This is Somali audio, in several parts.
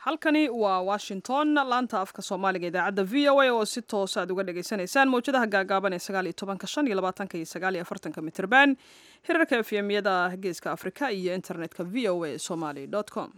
halkani waa washington laanta afka soomaaliga idaacadda v o a oo si toos aad uga dhagaysanaysaan mawjadaha gaagaaban ee sagaal iyo tobanka shan iyo labaatanka iyo sagaal iyo afartanka mitirban hirarka efyemyada geeska afrika iyo internetka v o a somaly com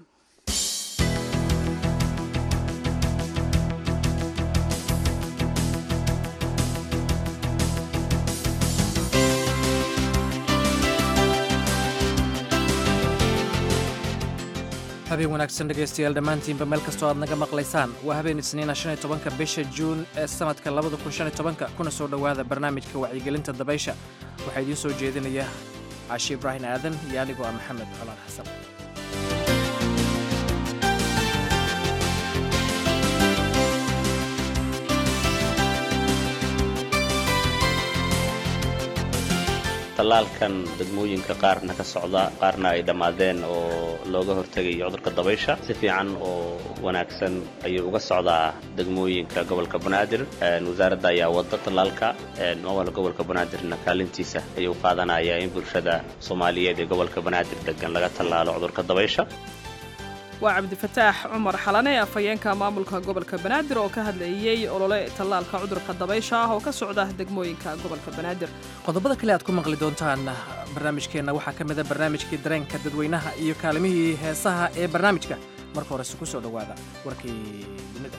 habeen wanaagsan dhegaystayaal dhammaantiinba meel kastoo aad naga maqlaysaan waa habeen isniina shan iyo tobanka bisha juun ee sanadka labada kun shan iyo tobanka kuna soo dhowaada barnaamijka wacyigelinta dabaysha waxaa idiin soo jeedinaya cashi ibraahim aadan iyo anigoo ah maxamed colaan xasan tallaalkan degmooyinka qaarna ka socda qaarna ay dhammaadeen oo looga hortegayo cudurka dabaysha si fiican oo wanaagsan ayuu uga socdaa degmooyinka gobolka banaadir wasaaradda ayaa wada tallaalka mawal gobolka banaadirna kaalintiisa ayuu qaadanaya in bulshada soomaaliyeed ee gobolka banaadir degan laga tallaalo cudurka dabaysha waa cabdifataax cumar xalane afhayeenka maamulka gobolka banaadir oo ka hadlayey olole tallaalka cudurka dabaysha ah oo ka socda degmooyinka gobolka banaadir qodobada kale aad ku maqli doontaan barnaamijkeenna waxaa ka mida barnaamijkii dareenka dadweynaha iyo kaalimihii heesaha ee barnaamijka marka horese ku soo dhowaada warkii dunida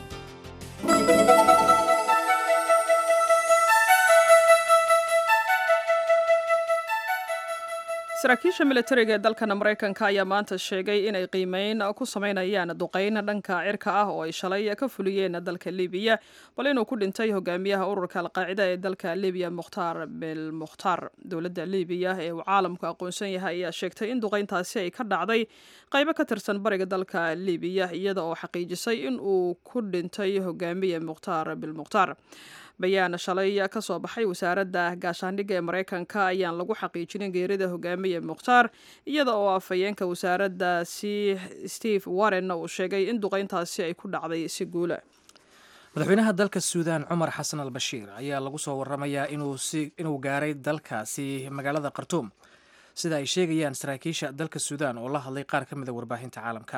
saraakiisha militariga ee dalkan maraykanka ayaa maanta sheegay inay qiimeyn ku samaynayaan duqayn dhanka cirka ah oo ay shalay ka fuliyeen dalka libiya bal inuu ku dhintay hogaamiyaha ururka alqaacida ee dalka libiya mukhtaar bil mukhtaar dowladda libiya ee uu caalamku aqoonsan yahay ayaa sheegtay in duqayntaasi ay ka dhacday qaybo ka tirsan bariga dalka libiya iyada oo xaqiijisay in uu ku dhintay hogaamiye mukhtaar bil mukhtaar bayaan shalay ka soo baxay wasaaradda gaashaandhigga ee maraykanka ayaan lagu xaqiijinin geerida hogaamiye mukhtaar iyada oo afhayeenka wasaaraddaasi steve warren uu sheegay in duqayntaasi ay ku dhacday si guula madaxweynaha dalka suudaan cumar xasan al bashiir ayaa lagu soo waramayaa inuu gaaray dalkaasi magaalada khartuum sida ay sheegayaan saraakiisha dalka suudaan oo la hadlay qaar ka mida warbaahinta caalamka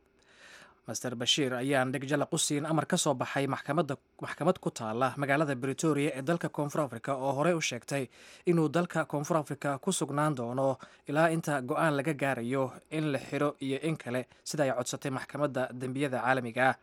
master bashiir ayaan dhegjalaq u siin amar ka soo baxay maxkamad ku taala magaalada britoria ee dalka koonfur africa oo horey u sheegtay inuu dalka koonfur africa ku sugnaan doono ilaa inta go-aan laga gaarayo in la xiro iyo in kale sida ay codsatay maxkamadda dembiyada caalamiga ah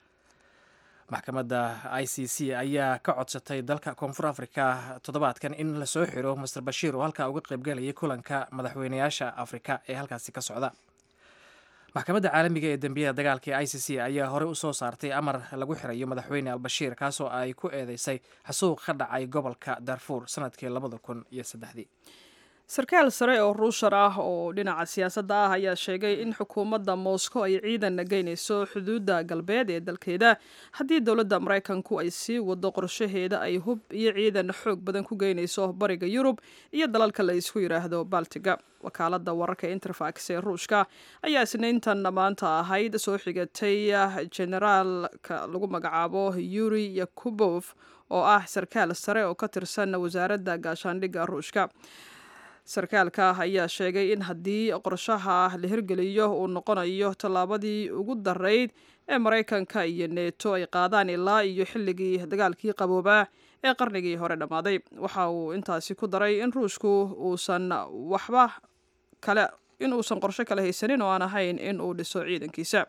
maxkamadda i c c ayaa ka codsatay dalka koonfur africa toddobaadkan in lasoo xiro master bashiir oo halkaa uga qaybgalayay kulanka madaxweynayaasha afrika ee halkaasi ka socda maxkamadda caalamiga ee dembiyada dagaalka ee i c c ayaa horey u soo saartay amar lagu xirayo madaxweyne albashiir kaasoo ay ku eedeysay xasuuq ka dhacay gobolka darfuur sanadkii labada kun iyo saddexdii sarkaal sare oo ruushar ah oo dhinaca siyaasadda ah ayaa sheegay in xukuumadda moscow ay ciidan geynayso xuduudda galbeed ee dalkeeda haddii dowladda maraykanku ay sii wado qorshaheeda ay hub iyo ciidan xoog badan ku geynayso bariga yurub iyo dalalka la isku yidhaahdo baltiga wakaaladda wararka interfax ee ruushka ayaa isniintan maanta ahayd soo xigatay generaalka lagu magacaabo yuri yakubof oo ah sarkaal sare oo ka tirsan wasaaradda gaashaandhigga ruushka sarkaalka ayaa sheegay in haddii qorshaha la hirgeliyo uu noqonayo tallaabadii ugu darayd ee maraykanka iyo neeto ay qaadaan ilaa iyo xilligii dagaalkii qaboobaa ee qarnigii hore dhammaaday waxa uu intaasi ku daray in ruushku uusan waxba kale in uusan qorsho kale haysanin oo aan ahayn in uu dhiso ciidankiisa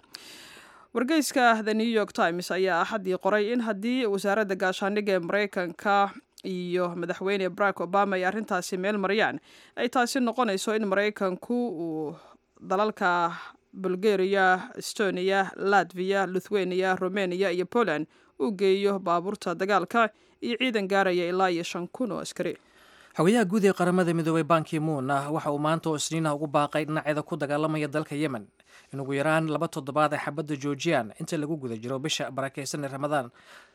wargeyska the new york times ayaa axaddii qoray in haddii wasaaradda gaashaandhigga ee maraykanka iyo madaxweyne barack obama ay arrintaasi meel mariyaan ay taasi noqonayso in maraykanku uu dalalka bulgaria estonia latviya lithuania romania iyo poland uu geeyo baabuurta dagaalka iyo ciidan gaaraya ilaa iyo shan kun oo askari xogayaha guud ee qaramada midoobay banki moon ah waxa uu maanta oo isniinaha ugu baaqay dhinaceeda ku dagaalamaya dalka yemen in ugu yaraan laba toddobaad ay xabadda joojiyaan inta lagu guda jiro bisha barakaysan ee ramadaan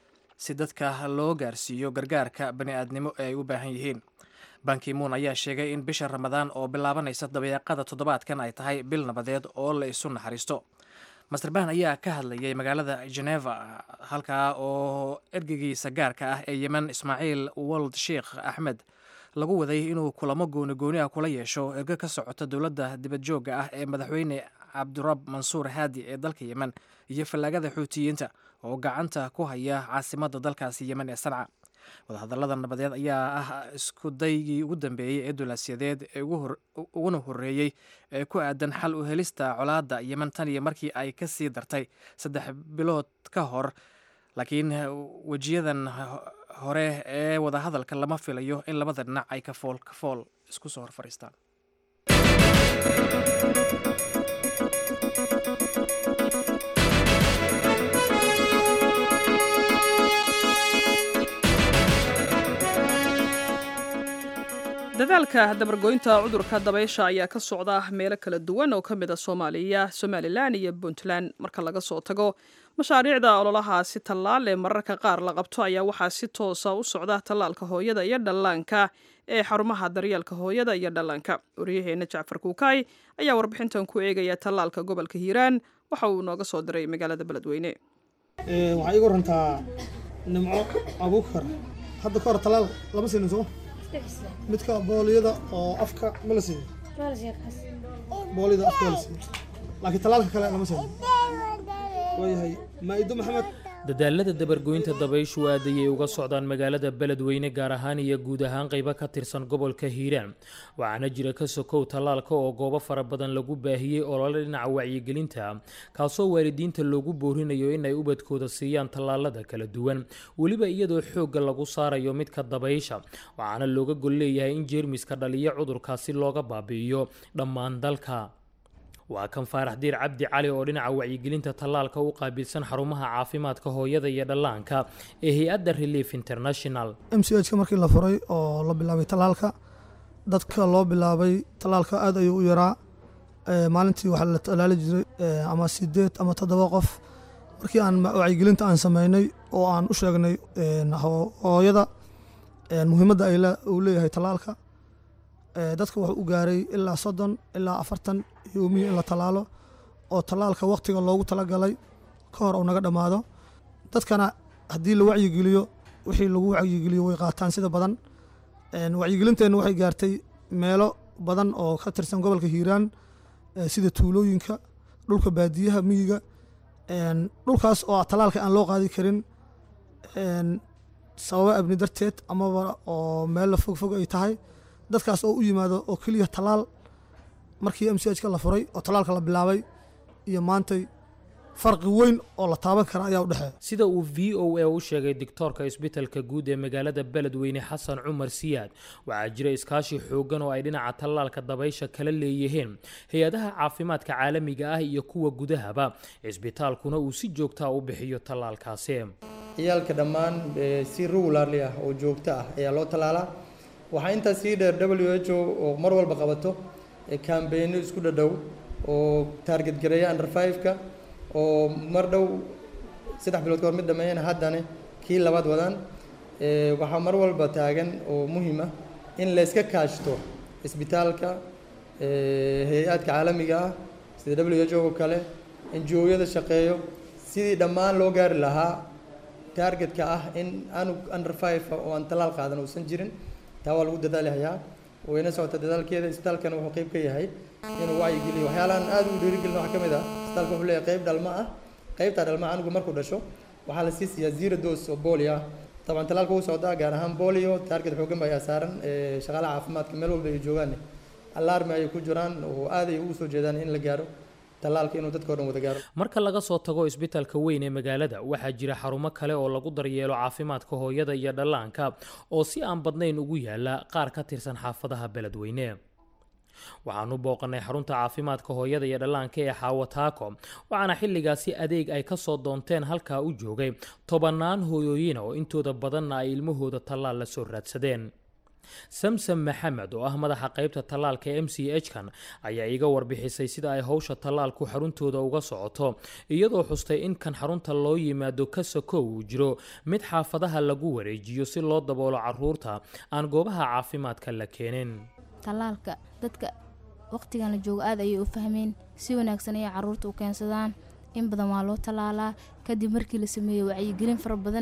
si dadka loo gaarsiiyo gargaarka bani-aadnimo ee ay u baahan yihiin bankimuun ayaa sheegay in bisha ramadaan oo bilaabanaysa dabeeqada toddobaadkan ay tahay bil nabadeed oo la isu naxariisto master ban ayaa ka hadlayay magaalada geneva halkaa oo ergegiisa gaarka ah ee yemen ismaaciil wold sheikh axmed lagu waday inuu kulamo gooni gooni ah kula yeesho ergo ka socota dowladda dibadjoogga ah ee madaxweyne cabdirab mansuur haadi ee dalka yemen iyo fallaagada xuutiyiinta oo gacanta ku haya caasimadda dalkaasi yemen ee sanca wadahadallada nabadeed ayaa ah iskudaygii ugu dambeeyey ee dulaasyadeed ee uguna horreeyey ee ku aadan xal u helista colaadda yemen tan iyo markii ay ka sii dartay saddex bilood ka hor laakiin wejiyadan hore ee wadahadalka lama filayo in labada dhinac ay kafool kafool isku soo hor fadhiistaan dadaalka dabargoynta cudurka dabaysha ayaa ka socda meelo kala duwan oo ka mid a soomaaliya somalilan iyo puntland marka laga soo tago mashaariicda ololahaasi tallaal ee mararka qaar la qabto ayaa waxaa si toosa u socda tallaalka hooyada iyo dhallaanka ee xarumaha daryeelka hooyada iyo dhallaanka waryaheena jacfar kuukaay ayaa warbixintan ku eegaya tallaalka gobolka hiiraan waxa uu nooga soo diray magaalada beledweyne waxaa iiga warantaa nimco abuukar hadda ka hor tallaal lama siinin soo midka booliyada oo afka ma la siiyo booliyada afka ma la siiyo laakiin tallaalka kale lama siiyo waayahay maa'ido maxamed dadaalada dabargoynta dabayshu aad ayay uga socdaan magaalada beledweyne gaar ahaan iyo guud ahaan qaybo ka tirsan gobolka hiiraan waxaana jira ka sokow tallaalka oo goobo fara badan lagu baahiyey olole dhinaca wacyigelinta kaasoo waalidiinta loogu boorinayo in ay ubadkooda siiyaan tallaalada kala duwan weliba iyadoo xoogga lagu saarayo midka dabaysha waxaana looga gol leeyahay in jeermiska dhaliyo cudurkaasi looga baabi'iyo dhammaan dalka waa kan faarax diir cabdi cali oo dhinaca wacyigelinta tallaalka u qaabilsan xarumaha caafimaadka hooyada iyo dhallaanka ee hay-adda relief international m c h ka markii la furay oo la bilaabay tallaalka dadka loo bilaabay tallaalka aad ayuu u yaraa maalintii waxaa la tallaali jiray ama sideed ama toddoba qof markii aan wacyigelinta aan sameynay oo aan u sheegnay hooyada muhiimadda uu leeyahay tallaalka dadka wuxuu u gaaray ilaa soddon ilaa afartan yoomiya in la tallaalo oo tallaalka wakhtiga loogu talagalay ka hor uu naga dhammaado dadkana haddii la wacyigeliyo wixii lagu wacyigeliyo way qaataan sida badan wacyigelinteenna waxay gaartay meelo badan oo ka tirsan gobolka hiiraan sida tuulooyinka dhulka baadiyaha miyiga dhulkaas oo tallaalka aan loo qaadi karin sababo abni darteed amaba oo meel la fogfog ay tahay dadkaas oo u yimaado oo keliya tallaal markii m c h ka la furay oo tallaalka la bilaabay iyo maantay farqi weyn oo la taaban kara ayaa u dhexeeya sida uu v o a u sheegay doctoorka isbitalka guud ee magaalada beledweyne xasan cumar siyaad waxaa jira iskaashi xooggan oo ay dhinaca tallaalka dabaysha kala leeyihiin hay-adaha caafimaadka caalamiga ah iyo kuwa gudahaba cisbitaalkuna uu si joogtaa u bixiyo tallaalkaasi ciyaalka dhammaan si regularly ah oo joogto ah ayaa loo tallaalaa waxaa intaas sii dheer w h o oo mar walba qabato kambeynno isku dhadhow oo taarget gareeya under five-ka oo mar dhow saddex bilood ka hor mid dhameeyana haddana kii labaad wadaan waxaa mar walba taagan oo muhiim ah in layska kaashto isbitaalka hay-aadka caalamiga ah sida w h o oo kale enjooyada shaqeeyo sidii dhammaan loo gaari lahaa taargetka ah in anug under five oo aan tallaal qaadan uusan jirin taa waa lagu dadaalahayaa wayna socota dadaalkeeda isbitaalkana wuxuu qayb ka yahay inuu wacyigeliyo waxyaalahan aad ugu dhiirigelin waxaa ka mid ah isbitaalka wuxuu leeyahay qayb dhalmo ah qaybtaa dhalma anugu markuu dhasho waxaa la sii siiyaa zero dose oo bolio ah طبعا talaalka wuu socdaa gaar ahaan bolio taarget xoogan baa ayaa saaran shaqaalaha caafimaadka meel walba ay joogaan alarmi ayay ku jiraan oo aad ay ugu soo jeedaan in la gaaro talaalka inuu dadka o dhan wada gaaro marka laga soo tago isbitaalka weyn ee magaalada waxaa jira xarumo kale oo lagu daryeelo caafimaadka hooyada iyo dhallaanka oo si aan badnayn ugu yaala qaar ka tirsan xaafadaha beledweyne waxaanu booqannay xarunta caafimaadka hooyada iyo dhallaanka ee xaawataako waxaana xilligaasi adeeg ay kasoo doonteen halkaa u joogay tobannaan hooyooyina oo intooda badanna ay ilmahooda tallaal la soo raadsadeen samsam maxamed oo ah madaxa qaybta tallaalka m c h kan ayaa iga warbixisay sida ay howsha tallaalku xaruntooda uga socoto iyadoo xustay in kan xarunta loo yimaado ka sokow uu jiro mid xaafadaha lagu wareejiyo si loo daboolo caruurta aan goobaha caafimaadka la keenin tallaalka dadka waqtigan la joogo aad ayay u fahmeen si wanaagsan ayay caruurta u keensadaan in badan waa loo tallaalaa kadib markii la sameeyo wacyigelin fara badan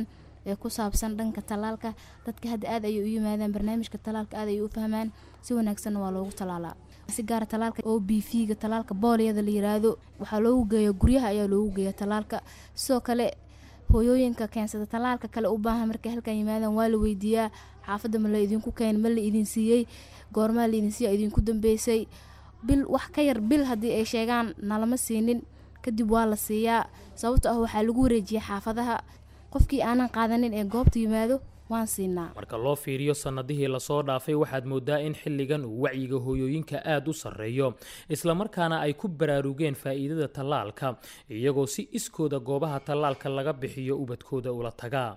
ee ku saabsan dhanka tallaalka dadka hadda aad ayay u yimaadaan barnaamijka tallaalka aad ayay u fahmaan si wanaagsanna waa loogu tallaalaa si gaara tallaalka o b v ga tallaalka booliyada la yiraahdo waxaa loogu geeya guryaha ayaa loogu geeya tallaalka sidoo kale hooyooyinka keensada tallaalka kale u baahan markay halkan yimaadaan waa la weydiiyaa xaafadda ma la idinku keen ma la idin siiyey goormaa la idin siiya idinku dambeysay bil wax ka yar bil haddii ay sheegaan nalama siinin kadib waa la siiyaa sababto ah waxaa lagu wareejiya xaafadaha qofkii aanan qaadanin ee goobta yimaado waan siinaa marka loo fiiriyo sannadihii lasoo dhaafay waxaad moodaa in xilligan uu wacyiga hooyooyinka aada u sarreeyo islamarkaana ay ku baraarugeen faa'iidada tallaalka iyagoo si iskooda goobaha tallaalka laga bixiyo ubadkooda ula tagaa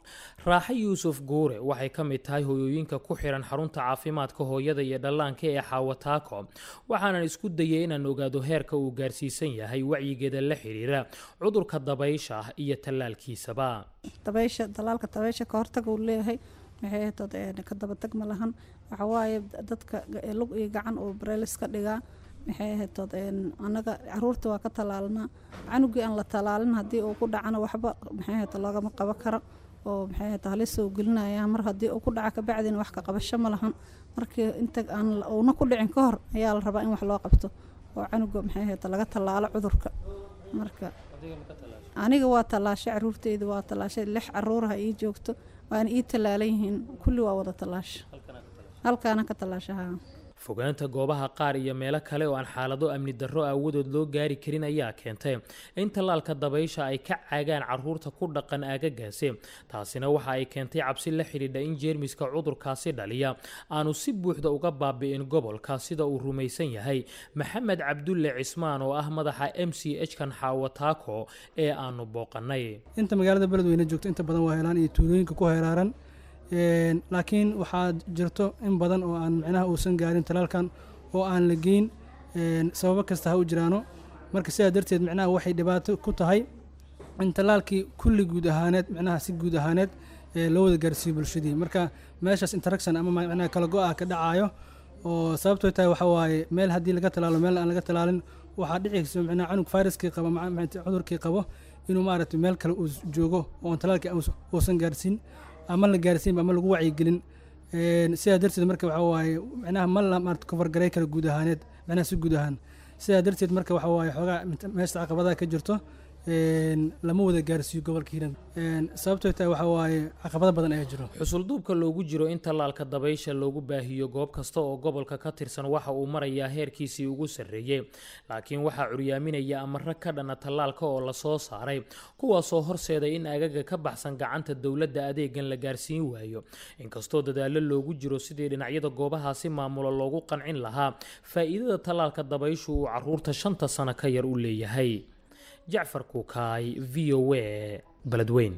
raaxe yuusuf guure waxay ka mid tahay hooyooyinka ku xihan xarunta caafimaadka hooyada iyo dhallaanka ee xaawataako waxaanan isku dayay inaan ogaado heerka uu gaarsiisan yahay wacyigeeda la xiriira cudurka dabaysha iyo tallaalkiisaba dabaysha tallaalka dabaysha ka hortaga uu leeyahay maxay hatood ka dabatag ma lahan waxa waaye dadka lug iyo gacan uu bareelis ka dhigaa maxay hatood annaga caruurta waa ka tallaalnaa canugii aan la tallaalin haddii uu ku dhacana waxba maxay hato loogama qaban karo oo maxay hata halis uu gelinaya mar haddii uu ku dhaca kabacdina wax ka qabasho ma lahan markii inta aan uuna ku dhicin ka hor ayaa la rabaa in wax loo qabto oo canuga maxay hata laga tallaalo cudurka marka aniga waa tallaashay caruurteyda waa tallaashay lix caruuraha ii joogto waana ii tallaalan yihiin kulli waa wada tallaasha halkaana ka tallaashaha fogaanta goobaha qaar iyo meelo kale oo aan xaalado amni darro aawadood loo gaari karin ayaa keentay in tallaalka dabaysha ay ka caagaan caruurta ku dhaqan aagagaasi taasina waxa ay keentay cabsi la xidhiidha in jeermiska cudurkaasi dhaliya aanu si buuxda uga baabi'in gobolka sida uu rumaysan yahay maxamed cabdulle cismaan oo ah madaxa m c h kan xaawataako ee aanu booqanay inta magaalada beledweyne joogto inta badan waa helaan iyo tuulooyinka ku heeraaran laakiin waxaa jirto in badan oo aan micnaha uusan gaarin talaalkan oo aan la geyn sababo kasta ha u jiraano marka sidaa darteed micnaha waxay dhibaato ku tahay in talaalkii kulli guud ahaaneed micnaha si guud ahaaneed loo wada gaarsiiyo bulshadii marka meeshaas interaction ama micnaha kala go-ah ka dhacayo oo sababtoo tahay waxa waaye meel haddii laga talaalo meel aan laga talaalin waxaa dhici micnaha canug viruskii qabo cudurkii qabo inuu maaragtay meel kale uu joogo oon talaalkii uusan gaarsiin ama la gaarsiinba ama lagu wacyigelin sidaa darteed marka waxa waaye micnaha ma la maarata kofargaray kara guud ahaaneed micnaha si guud ahaan sidaa darteed marka waxa waaye xoogaa meesha caqabadaha ka jirto lama wada gaarsiiyo gobolka hiiraan sababtoo tahay waxa waaye caqabado badan ayaa jiro xusulduubka loogu jiro in tallaalka dabaysha loogu baahiyo goob kasta oo gobolka ka tirsan waxa uu marayaa heerkiisii ugu sarreeyey laakiin waxaa curyaaminaya amaro ka dhana tallaalka oo lasoo saaray kuwaasoo horseeday in agaga ka baxsan gacanta dowladda adeegan la gaarsiin waayo inkastoo dadaallo loogu jiro sidii dhinacyada goobahaasi maamulo loogu qancin lahaa faa'iidada tallaalka dabayshu uu caruurta shanta sano ka yar u leeyahay jacfar kuukaay v o a beledweyn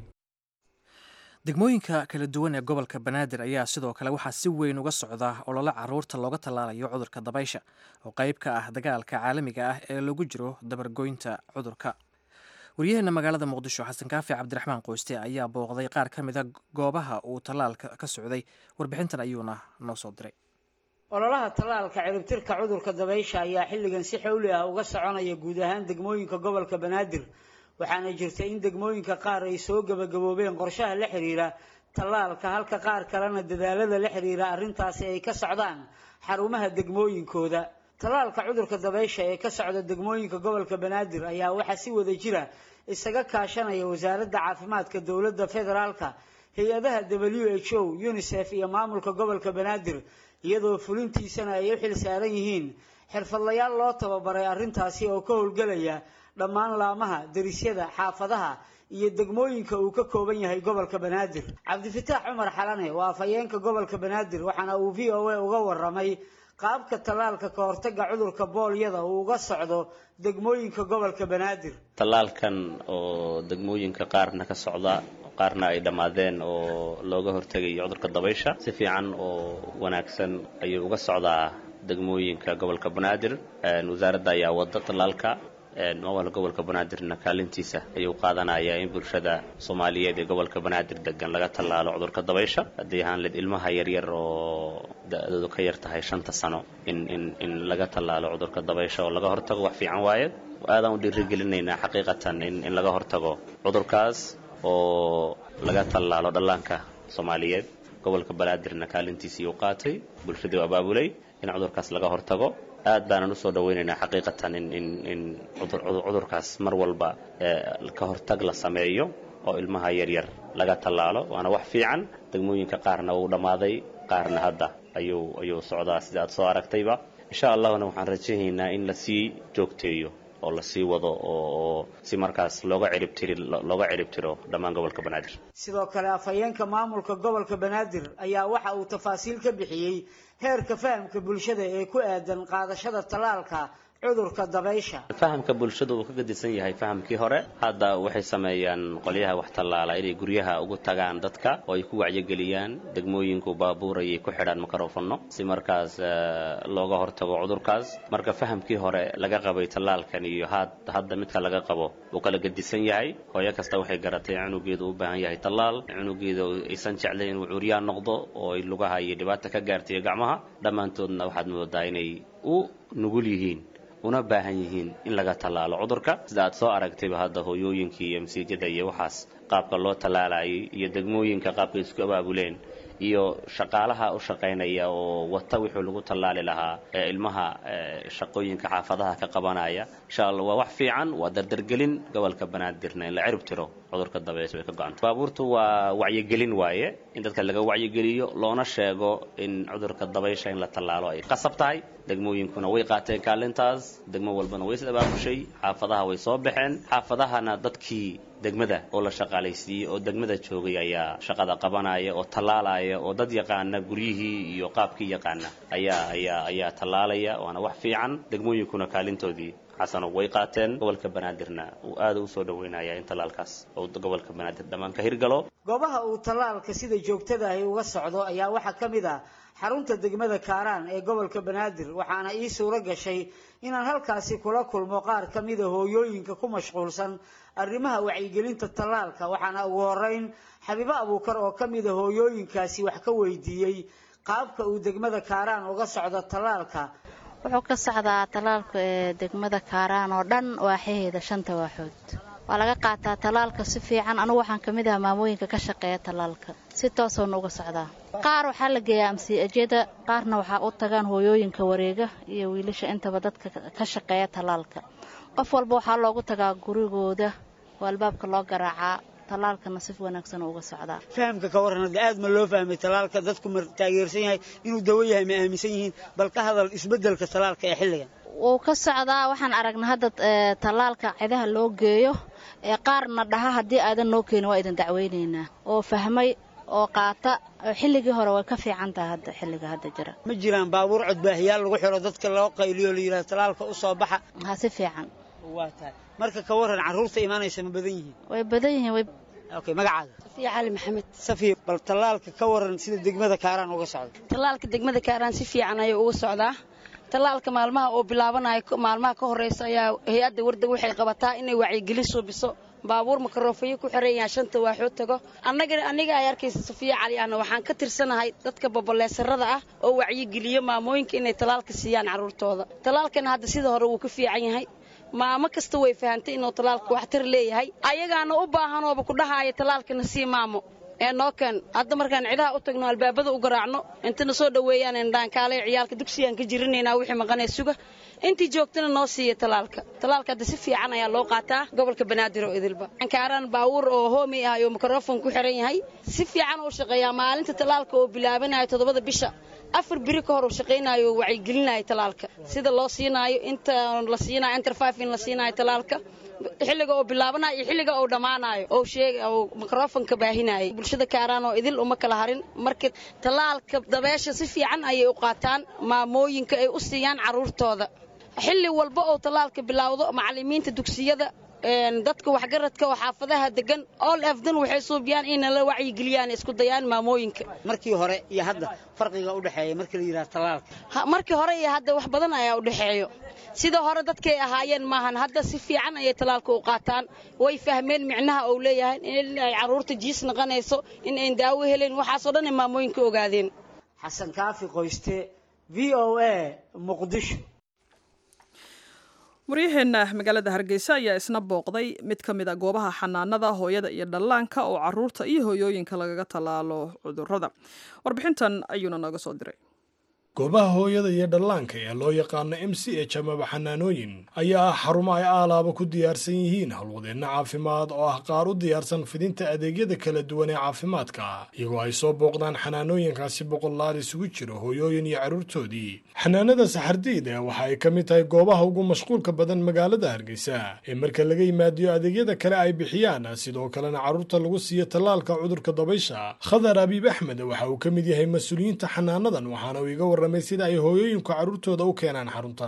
degmooyinka kala duwan ee gobolka banaadir ayaa sidoo kale waxaa si weyn uga socda olole caruurta looga tallaalayo cudurka dabaysha oo qayb ka ah dagaalka caalamiga ah ee lagu jiro dabargoynta cudurka waryaheena magaalada muqdisho xasan kaafi cabdiraxmaan qoyste ayaa booqday qaar ka mida goobaha uu tallaalka ka socday warbixintan ayuuna noo soo diray ololaha tallaalka ciribtirka cudurka dabaysha ayaa xilligan si xowli ah uga soconaya guud ahaan degmooyinka gobolka banaadir waxaana jirta in degmooyinka qaar ay soo gebagaboobeen qorshaha la xiriira tallaalka halka qaar kalena dadaalada la xiriira arrintaasi ay ka socdaan xarumaha degmooyinkooda tallaalka cudurka dabaysha ee ka socda degmooyinka gobolka banaadir ayaa waxaa si wada jira isaga kaashanaya wasaaradda caafimaadka dowladda federaalka hay-adaha w h o unisef iyo maamulka gobolka banaadir iyadoo fulintiisana ay u xil saaran yihiin xirfadlayaal loo tababaray arrintaasi oo ka howlgelaya dhammaan laamaha derisyada xaafadaha iyo degmooyinka uu ka kooban yahay gobolka banaadir cabdifataax cumar xalane waa afhayeenka gobolka banaadir waxaana uu v o a uga waramay qaabka tallaalka ka hortaga cudurka boolyada uu uga socdo degmooyinka gobolka banaadir tallaalkan oo degmooyinka qaarna ka socda qaarna ay dhammaadeen oo looga hortegayo cudurka dabaysha si fiican oo wanaagsan ayuu uga socdaa degmooyinka gobolka banaadir wasaaradda ayaa wada tallaalka maamulka gobolka banaadirna kaalintiisa ayuu qaadanayaa in bulshada soomaaliyeed ee gobolka banaadir degan laga tallaalo cudurka dabaysha haddii ahaan led ilmaha yaryar oo da-doodu ka yar tahay shanta sano in in in laga tallaalo cudurka dabaysha oo laga hortago wax fiican waaye aadaan u dhiirigelinaynaa xaqiiqatan in in laga hortago cudurkaas oo laga tallaalo dhallaanka soomaaliyeed gobolka banaadirna kaalintiisii uu qaatay bulshadii u abaabulay in cudurkaas laga hortago aad baanan usoo dhawaynaynaa xaqiiqatan in in in cudurkaas mar walba ka hortag la sameeyo oo ilmaha yaryar laga tallaalo waana wax fiican degmooyinka qaarna wuu dhammaaday qaarna hadda ayuu ayuu socdaa sida aad soo aragtayba insha allahuna waxaan rajaynaynaa in lasii joogteeyo oo lasii wado oo si markaas looga ciribtiri looga ciribtiro dhammaan gobolka banaadir sidoo kale afhayeenka maamulka gobolka banaadir ayaa waxa uu tafaasiil ka bixiyey heerka fahamka bulshada ee ku aadan qaadashada tallaalka cudurka dabaysha fahamka bulshada uu ka gadisan yahay fahamkii hore hadda waxay sameeyaan qolyaha wax tallaala inay guryaha ugu tagaan dadka oo ay ku wacyigeliyaan degmooyinku baabuur ayay ku xidhaan makarofanno si markaas looga hortago cudurkaas marka fahamkii hore laga qabay tallaalkan iyo hadda midka laga qabo uu kala gadisan yahay hooyo kasta waxay garatay cunugeedu u baahan yahay tallaal cunugeeda aysan jeclayn inuu curyaan noqdo oo ay lugaha iyo dhibaata ka gaartay gacmaha dhammaantoodna waxaad moodaa inay u nugul yihiin una baahan yihiin in laga tallaalo cudurka sida aad soo aragtayba hadda hooyooyinkii iyo masiijada iyo waxaas qaabka loo tallaalayay iyo degmooyinka qaabka isku abaabuleen iyo shaqaalaha u shaqaynaya oo wata wixii lagu tallaali lahaa ee ilmaha shaqooyinka xaafadaha ka qabanaya insha allah waa wax fiican waa dardargelin gobolka banaadirna in la cirib tiro cudurka dabeysha way ka go-anta baabuurtu waa wacyigelin waaye in dadka laga wacyigeliyo loona sheego in cudurka dabaysha in la tallaalo ay qasab tahay degmooyinkuna way qaateen kaalintaas degmo walbana way is abaabushay xaafadaha way soo baxeen xaafadahana dadkii degmada oo la shaqaalaysiiyey oo degmada joogay ayaa shaqada qabanaya oo tallaalaya oo dad yaqaana guryihii iyo qaabkii yaqaana ayaa ayaa ayaa tallaalaya waana wax fiican degmooyinkuna kaalintoodii xasano way qaateen gobolka banaadirna uu aada u soo dhaweynaya in tallaalkaas uu gobolka banaadir dhammaan ka hirgalo goobaha uu tallaalka sida joogtada ahi uga socdo ayaa waxaa ka mid ah xarunta degmada kaaraan ee gobolka banaadir waxaana ii suuro gashay inaan halkaasi kula kulmo qaar ka mida hooyooyinka ku mashquulsan arrimaha wacyigelinta tallaalka waxaana ugu horeyn xabiibo abuukar oo ka mida hooyooyinkaasi wax ka weydiiyey qaabka uu degmada kaaraan uga socdo tallaalka wuxuu ka socdaa tallaalka ee degmada kaaraan oo dhan waaxaheeda shanta waaxood waa laga qaataa tallaalka si fiican anugu waxaan ka mid ah maamooyinka ka shaqeeya tallaalka si toosoona uga socdaa qaar waxaa la geeyaa amsiajada qaarna waxaa u tagaan hooyooyinka wareega iyo wiilasha intaba dadka ka shaqeeya tallaalka qof walba waxaa loogu tagaa gurigooda oo albaabka loo garaacaa tallaalkana si wanaagsan uga socdaa fahamka ka waran hadda aad ma loo fahmay tallaalka dadku ma taageersan yahay inuu dawo yahay ma aaminsan yihiin bal ka hadal isbeddelka tallaalka ee xilligan wuu ka socdaa waxaan aragnay hadda tallaalka cidaha loo geeyo ee qaarna dhaha haddii aadan noo keenin waa idin dacweynaynaa oo fahmay oo qaata xilligii hore way ka fiican tahay hadda xilliga hadda jira ma jiraan baabuur codbaahiyaal lagu xiro dadka loo qayliyo la yidhaha tallaalka u soo baxa ha si fiican waa tahay marka ka waran carruurta imaanaysa ma badan yihiin way badan yihiin way okay magacaaga safiya cali maxamed safiya bal tallaalka ka waran sida degmada kaaraan uga socda tallaalka degmada kaaraan si fiican ayuu uga socdaa tallaalka maalmaha oo bilaabanayo maalmaha ka horeysa ayaa hay-adda warda waxay qabataa inay wacyigelin suubiso baabuur makaroofayo ku xiran yahay shanta waaxood tago annaga aniga ay arkaysa safiya cali ahna waxaan ka tirsanahay dadka boboleesarada ah oo wacyigeliyo maamooyinka inay tallaalka siiyaan carruurtooda tallaalkana hadda sida hore wuu ka fiican yahay maamo kasta way fahantay inuu tallaalka waxtar leeyahay ayagaana u baahanooba ku dhahaaya tallaalkana sii maamo ee noo keen hadda markaan cidaha u tagno albaabada u garaacno intana soo dhoweeyaan indhaankaalay ciyaalka dugsigaan ka jirinaynaa wixii maqanee suga intii joogtana noo siiya tallaalka tallaalka hadda si fiican ayaa loo qaataa gobolka banaadir oo idilba kaaraan baawur oo hoomi ah oo mikrofon ku xiran yahay si fiican uu shaqeeyaa maalinta tallaalka oo bilaabanayo toddobada bisha afar biri ka hor uu shaqaynayo oo wacyigelinayo tallaalka sida loo siinaayo inta la siinayo interfive in la siinayo tallaalka xilliga oo bilaabanayo iyo xilliga uu dhammaanayo oo sheega oo mikrofonka baahinayay bulshada kaaraan oo idil uma kala harin marka tallaalka dabeesha si fiican ayay u qaataan maamooyinka ay u siiyaan carruurtooda xilli walba oo tallaalka bilaawdo macallimiinta dugsiyada dadka waxgaradka oo xaafadaha degan all afdan waxay suubiyaan inay la wacyigeliyaan isku dayaan maamooyinka markii hore iyo hadda farqiga u dhexeeya markii la yidhaha tallaalka markii hore iyo hadda wax badan ayaa u dhexeeyo sida hore dadkay ahaayeen maahan hadda si fiican ayay tallaalka u qaataan way fahmeen micnaha uu leeyahay in ay carruurta jiis naqanayso in ayn daawo helayn waxaasoo dhan ay maamooyinka ogaadeen xasan kaafi qoyste v o a muqdisho waryaheenna magaalada hargeysa ayaa isna booqday mid ka mid a goobaha xanaanada hooyada iyo dhallaanka oo caruurta iyo hooyooyinka lagaga tallaalo cudurrada warbixintan ayuuna nooga soo diray goobaha hooyada iyo dhallaanka ee loo yaqaano m c h amaba xanaanooyin ayaa ah xarumo ay aalaaba ku diyaarsan yihiin howlwadeenno caafimaad oo ah qaar u diyaarsan fidinta adeegyada kala duwan ee caafimaadka iyagoo ay soo booqdaan xanaanooyinkaasi boqolaal isugu jiro hooyooyin iyo carruurtoodii xanaanada saxardiid ee waxa ay ka mid tahay goobaha ugu mashquulka badan magaalada hargeysa ee marka laga yimaadiyo adeegyada kale ay bixiyaan sidoo kalena carruurta lagu siiyo tallaalka cudurka dabaysha khadar abiib axmed waxa uu ka mid yahay mas-uuliyiinta xanaanadan waxaana uu iga warramay sida ay hooyooyinku carruurtooda u keenaan xaruntan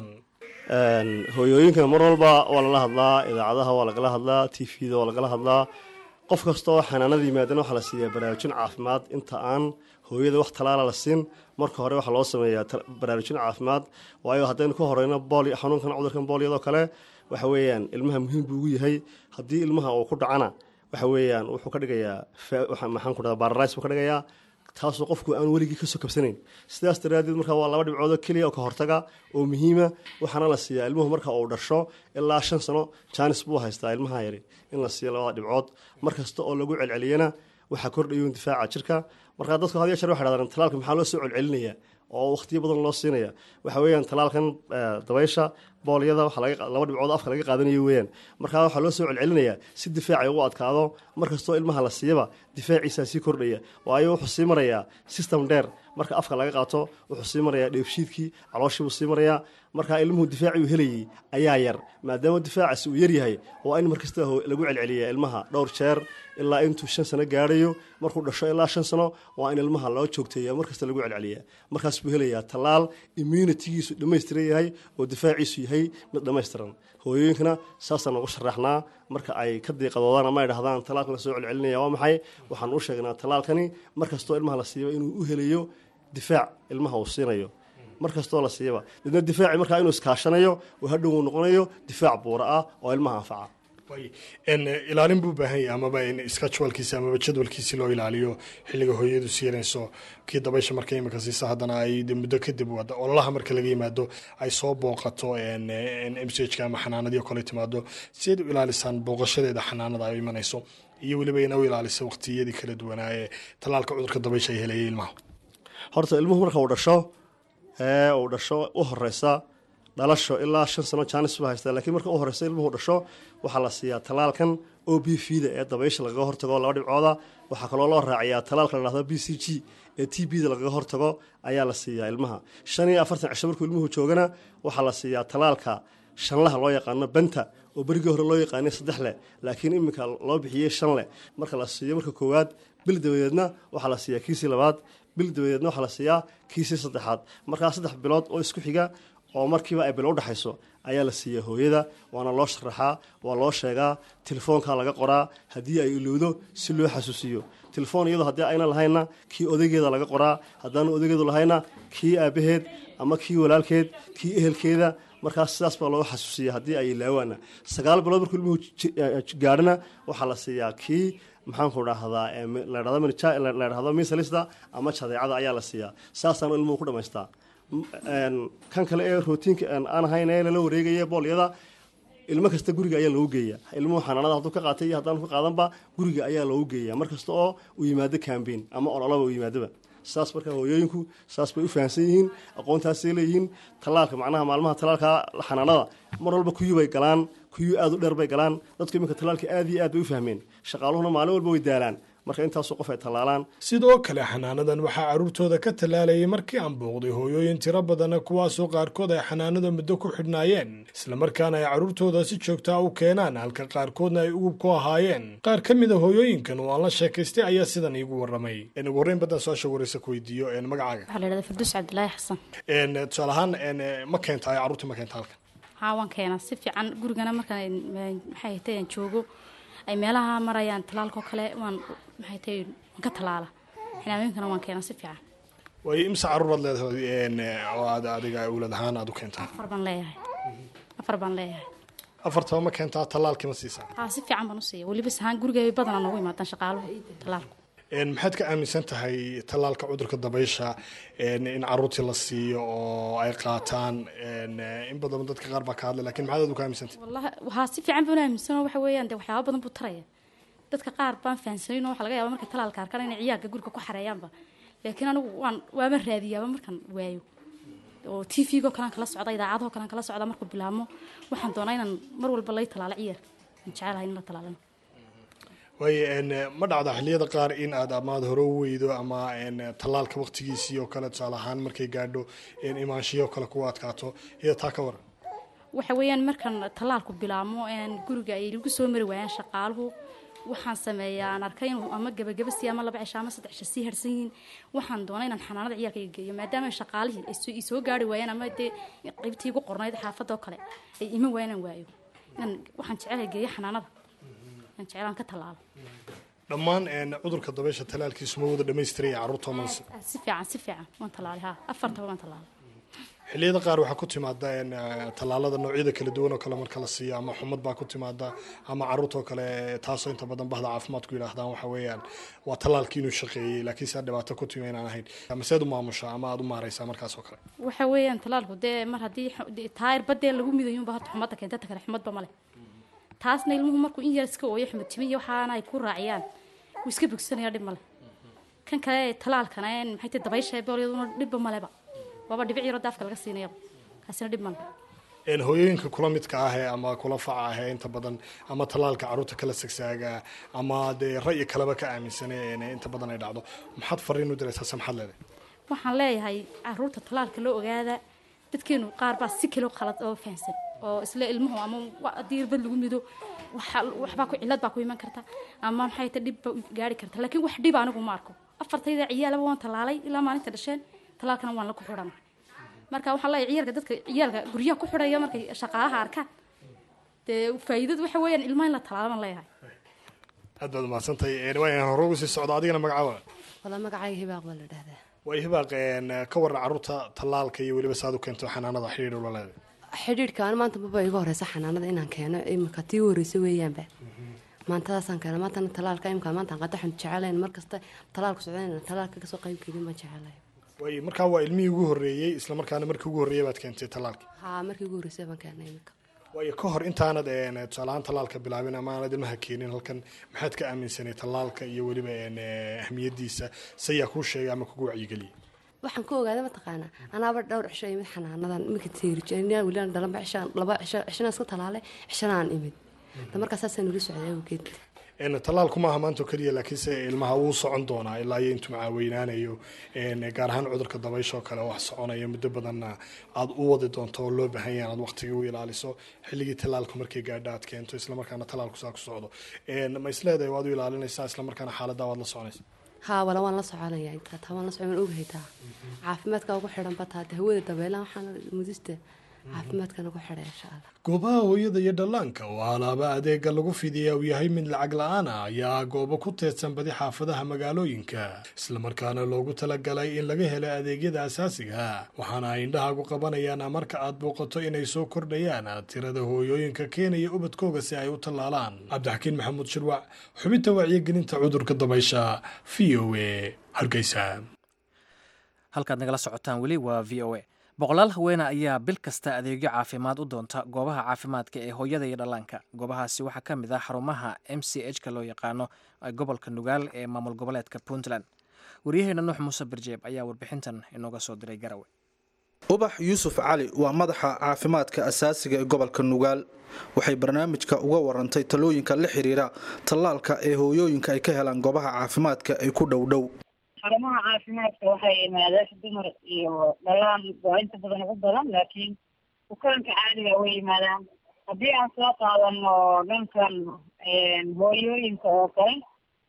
hooyooyinka mar walba waa lala hadlaa idaacadaha waa lagala hadlaa t v-da waa lagala hadlaa qof kasta oo xanaanada yimaadana waxaa la siiyaa baraarujin caafimaad inta aan hooyada wax talaala la siin marka hore waxaa loo sameeyaa baraarujin caafimaad waayo haddaynu ka horeyno booli xanuunkan cudurkan booliyadoo kale waxa weeyaan ilmaha muhiim buu ugu yahay haddii ilmaha uu ku dhacana waxa weeyaan wuxuu ka dhigayaa maxaan ku dhaha baralays buu ka dhigayaa taasoo qofku aan weligii kasoo kabsanayn sidaas daraadeed markaa waa laba dhibcoodoo keliya oo ka hortaga oo muhiima waxaana la siiyaa ilmuhu marka uu dhasho ilaa shan sano jaanis buu haystaa ilmaha yari in la siiyo labada dhibcood mar kasta oo lagu celceliyana waxaa kordhayo difaaca jirka markaa dadku had ya jeer waxay dhahdaan talaalka maxaa loo soo celcelinaya oo wakhtiyo badan loo siinaya waxa weeyaan talaalkan dabaysha boolyada laba dhibcood afka laga qaadanayo weeyaan markaa waxaa loo soo celcelinayaa si difaacay ugu adkaado markastoo ilmaha la siiyaba difaaciisaa sii kordhaya waayo wuxuu sii marayaa system dheer marka afka laga qaato wuxuu sii marayaa dheefshiidkii calooshiibuu sii marayaa markaa ilmuhu difaacii uu helayay ayaa yar maadaama difaacaasi uu yaryahay waa in markasta lagu celceliya ilmaha dhowr jeer ilaa intuu shan sano gaadhayo markuu dhasho ilaa shan sano waa in ilmaha loo joogteeya markasta lagu celceliya markaas buu helayaa tallaal immunitigiisu dhammaystiran yahay oo difaaciisu yahay mid dhammaystiran hooyooyinkana saasaan ugu sharaxnaa marka ay ka diiqadoodaan ama ay dhahdaan talaalkan la soo celcelinaya waa maxay waxaan u sheegnaa talaalkani markastoo ilmaha la siiba inuu u helayo difaac ilmaha uu siinayo mar kastoo la siiyaba dadna difaaci markaa inuu iskaashanayo oo hadhow uu noqonayo difaac buura ah oo ilmaha anfaca ilaalin buu baahan yahay amaba in skajwalkiisi amaba jadwalkiisi loo ilaaliyo xilliga hooyadu siinayso kii dabaysha marka imika siisa haddana ay muddo kadib ololaha marka laga yimaado ay soo booqato m c h ama xanaanadii kale timaado siayd u ilaalisaan booqashadeeda xanaanada ay imanayso iyo weliba ina u ilaalisa waqtiyadii kala duwanaa ee tallaalka cudurka dabaysha ay helayay ilmaha horta ilmuhu marka uu dhasho ee uu dhasho u horeysa dhalasho ilaa shan sano jaanis buu haystaa laakiin marka u horeysa ilmuhu dhasho waxaa la siiyaa talaalkan o b v da ee dabaysha lagaga hortago laba dhibcooda waxaa kaloo loo raaciyaa talaalka la dhahdo b c g ee t b da lagaga hortago ayaa la siiyaa ilmaha shan iyo afartan cisho markuu ilmuhu joogana waxaa la siiyaa talaalka shanlaha loo yaqaano benta oo berigii hore loo yaqaanay saddex leh laakiin iminka loo bixiyey shan leh marka la siiyo marka koowaad bil dabadeedna waxaa la siiyaa kiisii labaad bil dabadeedna waxaa la siiyaa kiisii saddexaad markaa saddex bilood oo isku xiga oo markiiba ay bilo udhexayso ayaa la siiyaa hooyada waana loo sharaxaa waa loo sheegaa telefoonkaa laga qoraa haddii ay ilowdo si loo xasuusiyo telefoon iyadoo haddii ayna lahaynna kii odaygeeda laga qoraa haddaanu odaygeedu lahayna kii aabaheed ama kii walaalkeed kii ehelkeeda markaas sidaas baa loo xasuusiya haddii ay ilaawaana sagaal bilood markuu ilmuhu gaadhana waxaa la siiyaa kii maxaanku dhahdaa la dhahdo misalista ama jadeecada ayaa la siiyaa saasaanu ilmuhu ku dhamaystaa kan kale ee rootiinka aan ahayn ee lala wareegaya boolyada ilmo kasta guriga ayaa loogu geeya ilmuhu xanaanada hadduu ka qaatay iyo haddaanu ka qaadanba guriga ayaa loogu geeya mar kasta oo uu yimaado cambain ama ololaba uu yimaadaba saas markaa hooyooyinku saas bay u fahamsan yihiin aqoontaasay leeyihiin tallaalka macnaha maalmaha tallaalka xanaanada mar walba kuyu bay galaan kuyu aada u dheer bay galaan dadku iminka tallaalka aada iyo aad bay u fahmeen shaqaaluhuna maalin walba way daalaan marka intaasoo qof ay tallaalaan sidoo kale xanaanadan waxaa carruurtooda ka tallaalayay markii aan booqday hooyooyin tiro badana kuwaasoo qaarkood ay xanaanada muddo ku xidhnaayeen islamarkaana ay carruurtooda si joogtaa u keenaan halka qaarkoodna ay ugub ku ahaayeen qaar ka mid a hooyooyinkan oo aan la sheekaystay ayaa sidan iigu warramay ugu horreyn badan su-aasha wareysa ku weydiiyo magacaaga waxaa la yidhahdaa farduus cabdilaahi xasan tusaale ahaan ma keenta carruurta ma keenta halkan haa waan keenaa si fiican gurigana markaan maxay hatay aan joogo ay meelaha marayaan talaalkao kale waan maxay tahay waan ka talaala xinaamooyinkana waan keenaa si fiican waayo imse carruuraad leedahay oo aad adiga awlad ahaan aad u keentaa afar baan leeyahay afar baan leeyahay afartaba ma keentaa tallaalkii ma siisaa haa si fiican baan u siiya weliba sahaan guriga badanaa noogu imaadaan shaqaaluhu talaalku maxaad ka aaminsan tahay tallaalka cudurka dabaysha in caruurtii la siiyo oo ay qaataan in badan dadka qaar baa ka hadlay lakin maxaad aad u ka aaminsantahay wallahi waxaa si fiican baan aaminsanoo waxa weeyaan de waxyaaba badan buu taraya dadka qaar baan fahansanin oo waxa laga yaaba markay talaalka arkaan inay ciyaalka guriga ku xareeyaanba laakiin anigu waan waama raadiyaaba markaan waayo oo t v-go kalean kala socda idaacadaho kalean kala socda markuu bilaabmo waxaan doonaa inaan mar walba lay talaalo ciyaar aan jecelahay in la talaalano waayo ma dhacda xilliyada qaar in aad amaad hore u weydo ama tallaalka waqtigiisii oo kale tusaale ahaan markay gaadho imaanshiyo kale kugu adkaato iyada taa ka waran waxa weeyaan markaan tallaalku bilaabmo guriga ay lagu soo mari waayaan shaqaaluhu waxaan sameeyaa aan arkay inuu ama gabagaba sii ama laba cisho ama saddex cisho sii harsan yihiin waxaan doonay inaan xanaanada ciyaalka iga geeyo maadaama shaqaalihii ay soo gaari waayaan ama dee qaybtii igu qornayd xaafadda oo kale ay iman waayaan aan waayo inaan waxaan jecelahay geeyo xanaanada aan jeclaan ka tallaalo dhammaan cudurka dabaysha talaalkiisu ma wada dhamaystiraya carruurta manse si fiican si fiican waan tallaalay ha afartaba waan tallaalay xilliyada qaar waxaa ku timaada tallaalada noocyada kala duwan oo kale marka la siiyo ama xumad baa ku timaada ama caruurtoo kale taasoo inta badan bahda caafimaadku yidhaahdaan waxa weeyaan waa tallaalkii inuu shaqeeyey laakiin saa dhibaato ku timi inaan ahayn maseed u maamushaa ama aad u maaraysaa markaas oo kale waxa weeyaan tallaalku dee mar haddii taayir badee lagu midayuunba horta xumadda keenta ta kale xumadba male taasna ilmuhu markuu in yar iska ooyo xumad timi iyo waxaana ay ku raaciyaan wuu iska bogsanaya dhib male kan kale tallaalkana maxay tahay dabaysha boolyaduna dhibba maleba waaba dhibic yaro daafka laga siinayaba kaasina dhib male hooyooyinka kula midka ah ee ama kula faca ah ee inta badan ama tallaalka caruurta kala sagsaaga ama dee ra'yi kaleba ka aaminsane inta badan ay dhacdo maxaad fariin u diraysaa se maxaad leedahay waxaan leeyahay caruurta tallaalka loo ogaada dadkeenu qaar baa si kale khalad oo fahamsan oo isla ilmuhu ama haddii irbad lagu mido waxbaa ku cilad baa ku iman karta ama maxay ta dhibba gaari karta laakiin wax dhiba anigu ma arko afartayda ciyaalaba waan tallaalay ilaa maalinta dhasheen tallaalkana waan la ku xidhana marka waxaan leeyahay ciyaalka dadka ciyaalka guryaha ku xidhaya markay shaqaalaha arkaan dee faa'iidadu waxa weeyaan ilmaha in la tallaalo baan leeyahay aad baad umahadsantahay waan hore ugu sii socdo adigana magacaaba wala magacayga hibaaq baa la dhahdaa way hibaaq ka waran caruurta tallaalka iyo weliba saad u keento xanaanada xidhiidh ula leedahay xidhiidhka an maanta maba iga horeysa xanaanada inaan keeno imika tii u horeysa weeyaanba maantadaasaan keena maantana talaalka imika maantaan qadaxun jecelayn markasta talaalku socdayna talaalka kasoo qayb gelin baan jecelay way markaa waa ilmihii ugu horreeyey isla markaana markii ugu horreeyey baad keentay tallaalka haa markii ugu horreysay baan keenay imika waayo ka hor intaanad tusaalahaan tallaalka bilaabin ama aanad ilmaha keenin halkan maxaad ka aaminsanay tallaalka iyo weliba ahmiyadiisa sayaa kuu sheegay ama kugu wacyigeliyay waxaan ku ogaaday mataqaanaa anaaba dhowr cisho imid xanaanadan imika teerijiyaa weliaan dhalanba cishaan laba cisho cishana iska talaalay cishana aan imid da markaa saasaan uli socday awgeed tallaalku maaha maanta oo keliya laakiinse ilmaha wuu socon doonaa ilaa iyo intuu macaaweynaanayo gaar ahaan cudurka dabaysha oo kale wax soconaya muddo badanna aad u wadi doonto oo loo baahan yahay inaad waqtigii u ilaaliso xilligii tallaalku markay gaadho aad keento islamarkaana tallaalku saa ku socdo ma isleedahay waad u ilaalinaysaa islamarkaana xaaladdaa waad la soconaysa haa wala waan la soconaya intaa taa waan la socon waan ogahay taa caafimaadka ugu xidhan ba taa hawada dabeelaha waxaan mudista caafimaadkana ku xidhay insha allah goobaha hooyada iyo dhallaanka oo alaaba adeega lagu fidiya uu yahay mid lacag la-aan ah ayaa goobo ku teedsan badi xaafadaha magaalooyinka islamarkaana loogu talagalay in laga helo adeegyada asaasiga waxaana ay indhahaagu qabanayaan marka aad booqato inay soo kordhayaan tirada hooyooyinka keenaya ubadkooga si ay u tallaalaan cabdixakiin maxamuud shirwac xubinta wacyigelinta cudurka dabaysha v o a hargeysa halkaad nagala socotaan weli waa v o a boqolaal haweene ayaa bil kasta adeegyo caafimaad u doonta goobaha caafimaadka ee hooyada iyo dhallaanka goobahaasi waxaa ka mid ah xarumaha m c h ka loo yaqaano gobolka nugaal ee maamul goboleedka puntland waryaheena nuux muuse birjeeb ayaa warbixintan inooga soo diray garawe ubax yuusuf cali waa madaxa caafimaadka asaasiga ee gobolka nugaal waxay barnaamijka uga warantay talooyinka la xiriira tallaalka ee hooyooyinka ay ka helaan goobaha caafimaadka ay ku dhowdhow xarumaha caafimaadka waxay yimaadaan dumar iyo dhalaan waa inta badan ugu badan laakiin bukaanka caadiga way yimaadaan haddii aan soo qaadano dhankan hooyooyinka oo kale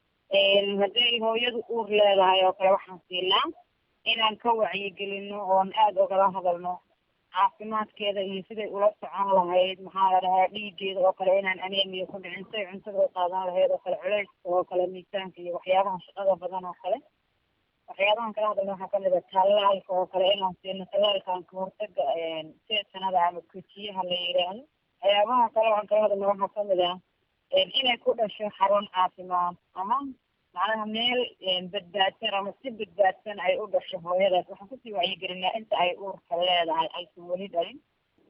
hadday hooyadu uur leedahay oo kale waxaan siinaa inaan ka wacyigelino oon aada ogala hadalno caafimaadkeeda iyo siday ula socon lahayd maxaa la dhahaa dhiigeeda oo kale inaan aneemiya ku dhicin siday cuntada u qaadan lahayd oo kale culeyska oo kale miisaanka iyo waxyaabaha shaqada badan oo kale waxyaabahan kala hadalna waxaa kamid a tallaalka oo kale inaan siino tallaalkan kahortaga seesanada ama kujiyaha la yidhaahdo waxyaabaha kale aan kala hadalna waxaa kamid ah inay ku dhasho xarun caafimaad ama macnaha meel badbaadsan ama si badbaadsan ay u dhasho hooyadaas waxaan kusii wacyigelinaa inta ay uurka leedahay aysan weli dhalin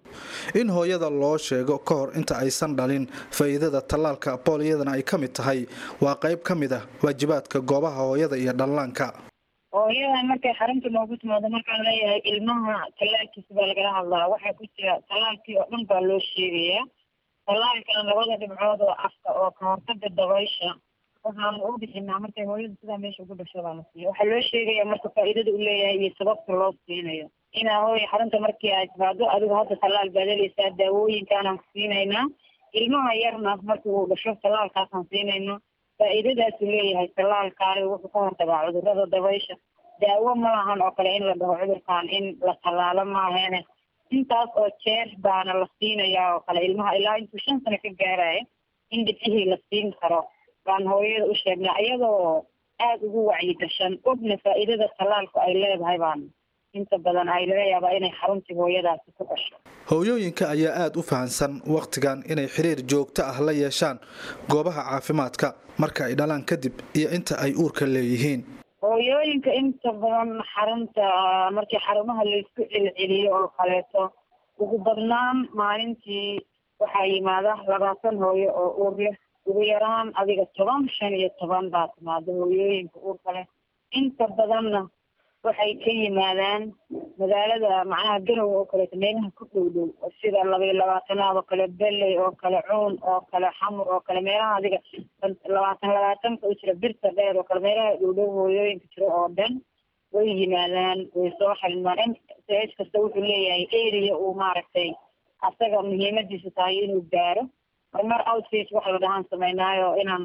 in hooyada loo sheego ka hor inta aysan dhalin faa'iidada tallaalka booliyadana ay ka mid tahay waa qayb ka mid ah waajibaadka goobaha hooyada iyo dhallaanka hooyada markay xarunta noogu timaado markaan leeyahay ilmaha tallaalkiisa baa lagala hadlaa waxaa ku jira tallaalkii oo dhan baa loo sheegayaa tallaalkana labada dhibcood oo afka oo ka hortaga dabaysha waxaanu u bixinaa markay hooyada sidaa meesha ugu dhasho baa la siiya waxaa loo sheegaya marka faa'iidada u leeyahay iyo sababta loo siinayo inaa hooya xarunta markii ay timaado adigu hadda tallaal baad helaysaa daawooyinkaanaan siinaynaa ilmaha yarna markii uu dhasho tallaalkaasaan siinaynaa faa'iidadaasu leeyahay tallaalkaani wuxuu ka hortagaa cudurrada dabaysha daawo ma lahan oo kale in la dhaho cudurkan in la tallaalo maaheene intaas oo jeer baana la siinayaa oo kale ilmaha ilaa intuu shan sano ka gaaraya in dhibcihii la siin karo baan hooyada u sheegnaa iyadoo aada ugu wacyi gashan ogna faa'iidada tallaalku ay leedahay baan inta badan ay laga yaabaa inay xaruntii hooyadaasi ku dhasho hooyooyinka ayaa aada u fahansan wakhtigan inay xiriir joogto ah la yeeshaan goobaha caafimaadka marka ay dhalaan kadib iyo inta ay uurka leeyihiin hooyooyinka inta badan xarunta markii xarumaha laysku celceliyo oo kaleeto ugu badnaan maalintii waxaa yimaada labaatan hooyo oo uur leh ugu yaraan adiga toban shan iyo toban baa timaada hooyooyinka uurka leh inta badanna waxay ka yimaadaan magaalada macnaha garow oo kaleeto meelaha ku dhow dhow sida labaiyo labaatanaad oo kale belley oo kale cuun oo kale xamur oo kale meelaha adiga labaatan labaatanka u jira birta dheer oo kale meelaha dhow dhow hooyooyinka jiro oo dhan way yimaadaan way soo xalimaan m ch kasta wuxuu leeyahay area uu maaragtay asaga muhiimadiisa tahay inuu gaaro marmar outfit waxa la dhahaan samaynaayo inaan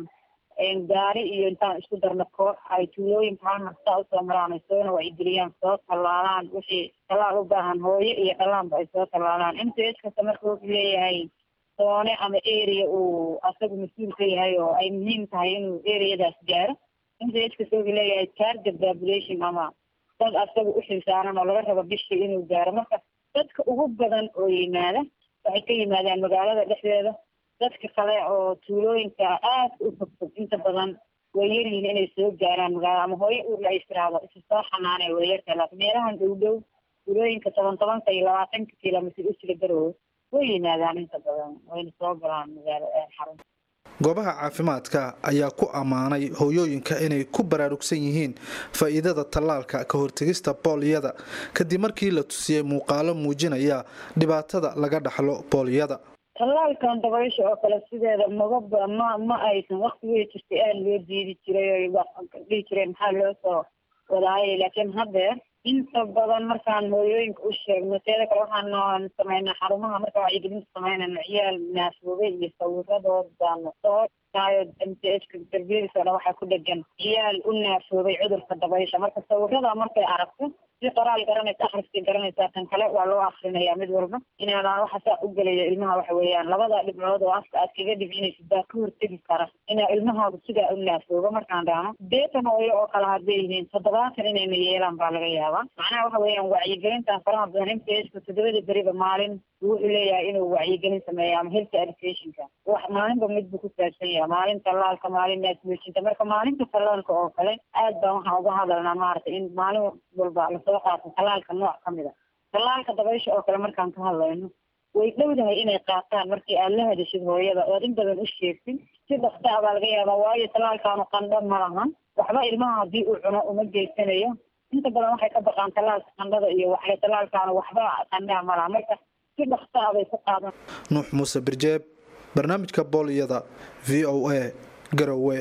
gaari iyo intaan isku darno koox ay tuulooyinka hal mar saa usoo maraan ay soona wacyigeliyaan soo tallaalaan wixii tallaal u baahan hooyo iyo dhallaanba ay soo tallaalaan m ch kasta marka wuxuu leeyahay soone ama area uu asagu mas-uul ka yahay oo ay muhiim tahay inuu areadaas gaaro m ch kasta wuxuu leeyahay target population ama dad asaga u xilsaaran oo laga rabo bishii inuu gaaro marka dadka ugu badan oo yimaada waxay ka yimaadaan magaalada dhexdeeda dadka kale oo tuulooyinka aada u fogfog inta badan way yaryihiin inay soo gaaraan magaala ama hooyo uurla ay tiraahdo isa soo xanaanay way yartahay laakiin meelahan dhow dhow tuulooyinka toban tobanka iyo labaatanka kilomitr u jira garowe way yimaadaan inta badan wayna soo galaan magaala xarunta goobaha caafimaadka ayaa ku ammaanay hooyooyinka inay ku baraarugsan yihiin faa'iidada tallaalka ka hortegista booliyada kadib markii la tusiyey muuqaalo muujinaya dhibaatada laga dhaxlo booliyada tallaalkan dabaysha oo kale sideeda magaba ma ma aysan waktigii jirtay aada loo diidi jiray o dhihi jireen maxaa loo soo wadaayay laakiin haddeer inta badan markaan hooyooyinka u sheegno teeda kale waxaan samaynaa xarumaha marka wacyigelinta samaynayno ciyaal naafoobe iyo sawiradoodaan soo taayo m t h ka darbiyadiisa dhan waxaa ku dhegan ciyaal u naafoobay cudurka dabaysha marka sawirada markay aragto si qoraal garanaysa akhriskii garanaysaa tan kale waa loo akrinayaa mid walba inaadan waxa saa u gelaya ilmaha waxa weeyaan labada dhibcood oo afka aad kaga dhibcinaysid baa ka hortegi kara inaa ilmahooda sidaa u naafoobo markaan dhaano deetan hooyo oo kale hadday yihiin toddobaatan inayna yeelaan baa laga yaabaa macnaha waxa weeyaan wacyigelintan faraha badan m t h ka toddobada beriba maalin wuxuu leeyahay inuu wacyigelin sameeya ama health educationka wax maalinba mid buu ku saabsan yahay maalin tallaalka maalin naasmuujinta marka maalinta tallaalka oo kale aad baan waxaan uga hadalnaa maaragtay in maalin walba lasoo qaato tallaalka nooc ka mid a tallaalka dabaysha oo kale markaan ka hadlayno way dhowdahay inay qaataan markii aad la hadashid hooyada ood in badan u sheegtid si dhaksa a baa laga yaabaa waayo tallaalkaanu qandho ma lahan waxba ilmaha haddii uu cuno uma geysanayo inta badan waxay ka baqaan tallaalka qandhada iyo waxle tallaalkaanu waxba qandhaa ma laha marka si dhaksa a bay ku qaadan nuux muuse birjeeb barnaamijka booliyada v o a garowe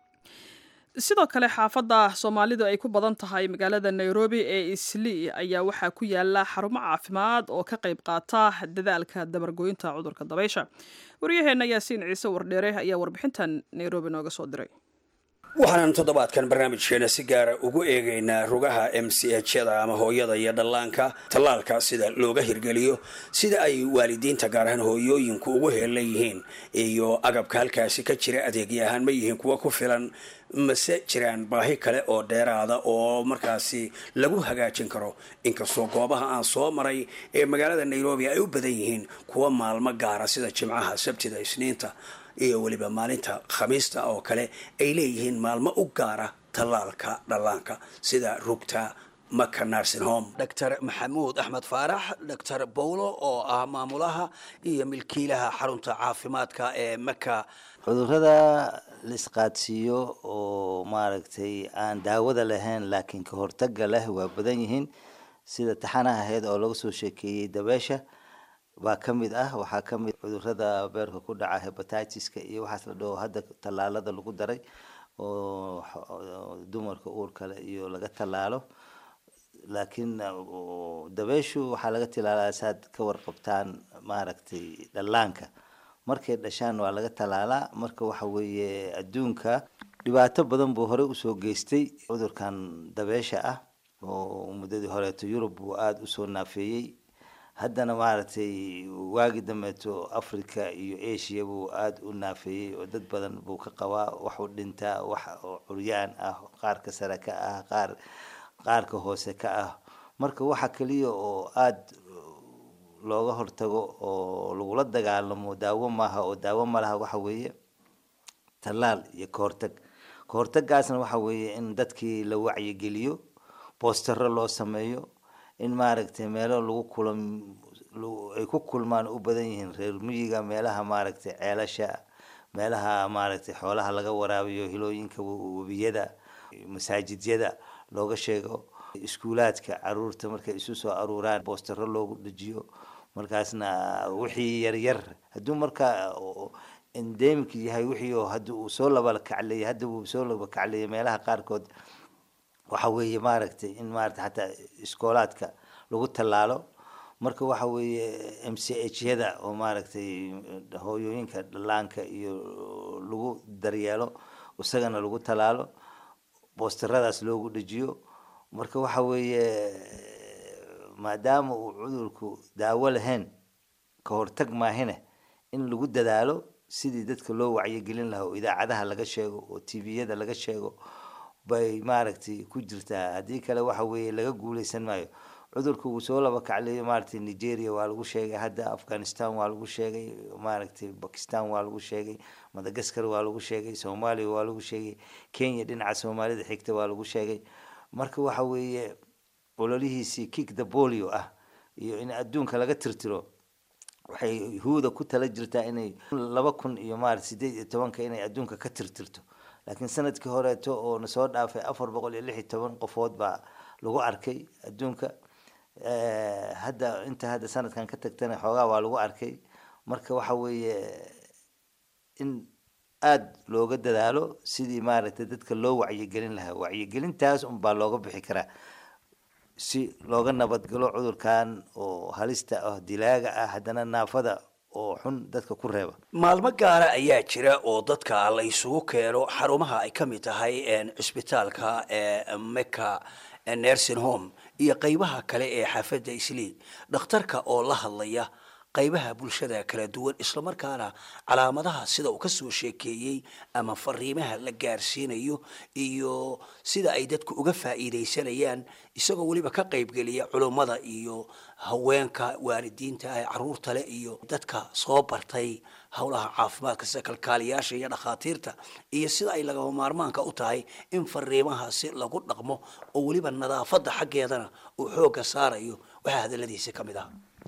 sidoo kale xaafadda soomaalidu ay ku badan tahay magaalada nairobi ee islii ayaa waxaa ku yaala xarumo caafimaad oo ka qayb qaata dadaalka dabargoynta cudurka dabaysha waryaheenna yaasiin ciise wardheere ayaa warbixintan nairobi nooga soo diray waxaanan toddobaadkan barnaamijkeena si gaara ugu eegaynaa rugaha m c h-yada ama hooyada iyo dhallaanka tallaalka sida looga hirgeliyo sida ay waalidiinta gaar ahaan hooyooyinku ugu heelan yihiin iyo agabka halkaasi ka jira adeegyo ahaan ma yihiin kuwa ku filan mase jiraan baahi kale oo dheeraada oo markaasi lagu hagaajin karo inkastoo goobaha aan soo maray ee magaalada nairobi ay u badan yihiin kuwa maalmo gaara sida jimcaha sabtida isniinta iyo weliba maalinta khamiista oo kale ay leeyihiin maalmo u gaara tallaalka dhallaanka sida rugta maka nursing home dr maxamuud axmed faarax dr bowlo oo ah maamulaha iyo milkiilaha xarunta caafimaadka ee maka cudurrada la isqaadsiiyo oo maaragtay aan daawada lahayn laakiin ka hortaga leh waa badan yihiin sida taxanaha ahayd oo laga soo sheekeeyey dabeesha baa ka mid ah waxaa ka mid cudurrada beerka ku dhaca hebatitis-ka iyo waxaas la dhaho hadda tallaalada lagu daray oo dumarka uurka leh iyo laga tallaalo laakiin dabeeshu waxaa laga tilaalaa saad ka warqabtaan maaragtay dhallaanka markay dhashaan waa laga tallaalaa marka waxa weeye adduunka dhibaato badan buu horey usoo geystay cudurkan dabeesha ah oo muddadii horeeto yurub buu aada usoo naafeeyey haddana maaragtay waagi dambeeto africa iyo asia buu aada u naafeeyey oo dad badan buu ka qabaa wax u dhintaa wax oo curyaan ah qaarka sare ka ah qaar qaarka hoose ka ah marka waxa keliya oo aada looga hortago oo lagula dagaalamo daawo maaha oo daawo malaha waxa weeye tallaal iyo kahortag kahortagaasna waxa weeye in dadkii la wacyigeliyo boostaro loo sameeyo in maaragtay meelo lagu kulam ay ku kulmaan u badan yihiin reer miyiga meelaha maaragtay ceelasha meelaha maaragtay xoolaha laga waraabiyo hilooyinka webiyada masaajidyada looga sheego iskuulaadka caruurta markay isu soo aruuraan boostaro loogu dejiyo markaasna wixii yaryar hadduu markaa endemic yahay wixii oo hadda uu soo laba kacleeyay hadda uu soo laba kacleeyay meelaha qaarkood waxa weeye maaragtay in maaragtay xataa iskoolaadka lagu tallaalo marka waxa weeye m c h yada oo maaragtay hooyooyinka dhallaanka iyo lagu daryeelo isagana lagu tallaalo boosteradaas loogu dhejiyo marka waxa weeye maadaama uu cudurku daawo lahayn ka hortag maahine in lagu dadaalo sidii dadka loo wacyigelin lahaa oo idaacadaha laga sheego oo tviyada laga sheego bay maaragtay ku jirtaa haddii kale waxa weeye laga guuleysan maayo cudurka uu soo laba kacleeyo maaragtay nigeria waa lagu sheegay hadda afghanistan waa lagu sheegay maaragtay bakistan waa lagu sheegay madagascar waa lagu sheegay soomaaliya waa lagu sheegay kenya dhinaca soomaalida xigta waa lagu sheegay marka waxa weeye ololihiisii kick the bolio ah iyo in adduunka laga tirtiro waxay huuda ku tala jirtaa inay laba kun iyo maarata sideed iyo tobanka inay adduunka ka tirtirto laakiin sanadkii horeeto oo na soo dhaafay afar boqol iyo lix iyo toban qofood baa lagu arkay adduunka hadda inta hadda sanadkan ka tagtana xoogaa waa lagu arkay marka waxa weeye in aada looga dadaalo sidii maaragtay dadka loo wacyigelin lahaa wacyigelintaas unbaa looga bixi karaa si looga nabadgalo cudurkan oo halista ah dilaaga ah haddana naafada oo xun dadka ku reeba maalmo gaara ayaa jira oo dadka la isugu keeno xarumaha ay ka mid tahay cisbitaalka ee meka nursing home iyo qeybaha kale ee xaafadda islii dhakhtarka oo la hadlaya qaybaha bulshada kala duwan islamarkaana calaamadaha sida uu kasoo sheekeeyey ama fariimaha la gaarsiinayo iyo sida ay dadku uga faa'iidaysanayaan isagoo weliba ka qaybgeliya culummada iyo haweenka waalidiinta ah caruurta leh iyo dadka soo bartay howlaha caafimaadka sida kalkaaliyaasha iyo dhakhaatiirta iyo sida ay lagama maarmaanka u tahay in fariimahaasi lagu dhaqmo oo weliba nadaafadda xaggeedana uu xoogga saarayo waxaa hadaladiisi ka mid ah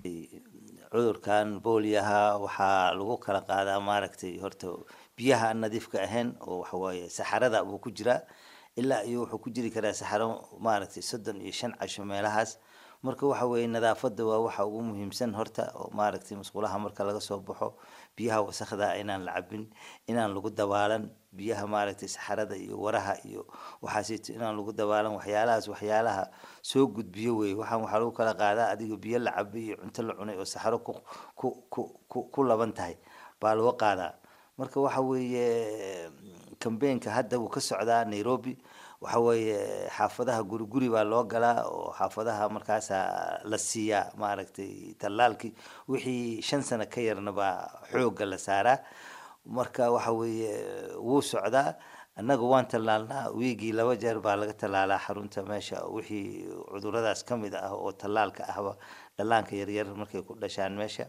cudurkan booliyaha waxaa lagu kala qaadaa maaragtay horta biyaha aan nadiifka ahayn oo waxawaaye saxarada buu ku jiraa ilaa iyo wuxuu ku jiri karaa saxaro maaragtay soddon iyo shan casho meelahaas marka waxa weeye nadaafadda waa waxa ugu muhiimsan horta oo maaragtay musqulaha marka laga soo baxo biyaha wasakda inaan la cabin inaan lagu dabaalan biyaha maaragtay saxarada iyo waraha iyo waxaasito inaan lagu dabaalan waxyaalahaas waxyaalaha soo gudbiyo wey waxaan waxaa lagu kala qaadaa adiga biyo la cabay iyo cunto la cunay oo saxaro ku ku ku ku ku laban tahay baa lagu qaadaa marka waxa weeye kambeenka hadda wuu ka socdaa nairobi waxa weeye xaafadaha guri guri baa loo galaa oo xaafadaha markaasa la siiyaa maaragtay tallaalkii wixii shan sano ka yarna baa xoogga la saaraa marka waxa weeye wuu socdaa annaga waan tallaalnaa wiigii laba jeer baa laga tallaalaa xarunta meesha wixii cuduradaas ka mid ah oo tallaalka ahba dhallaanka yaryar markay ku dhashaan meesha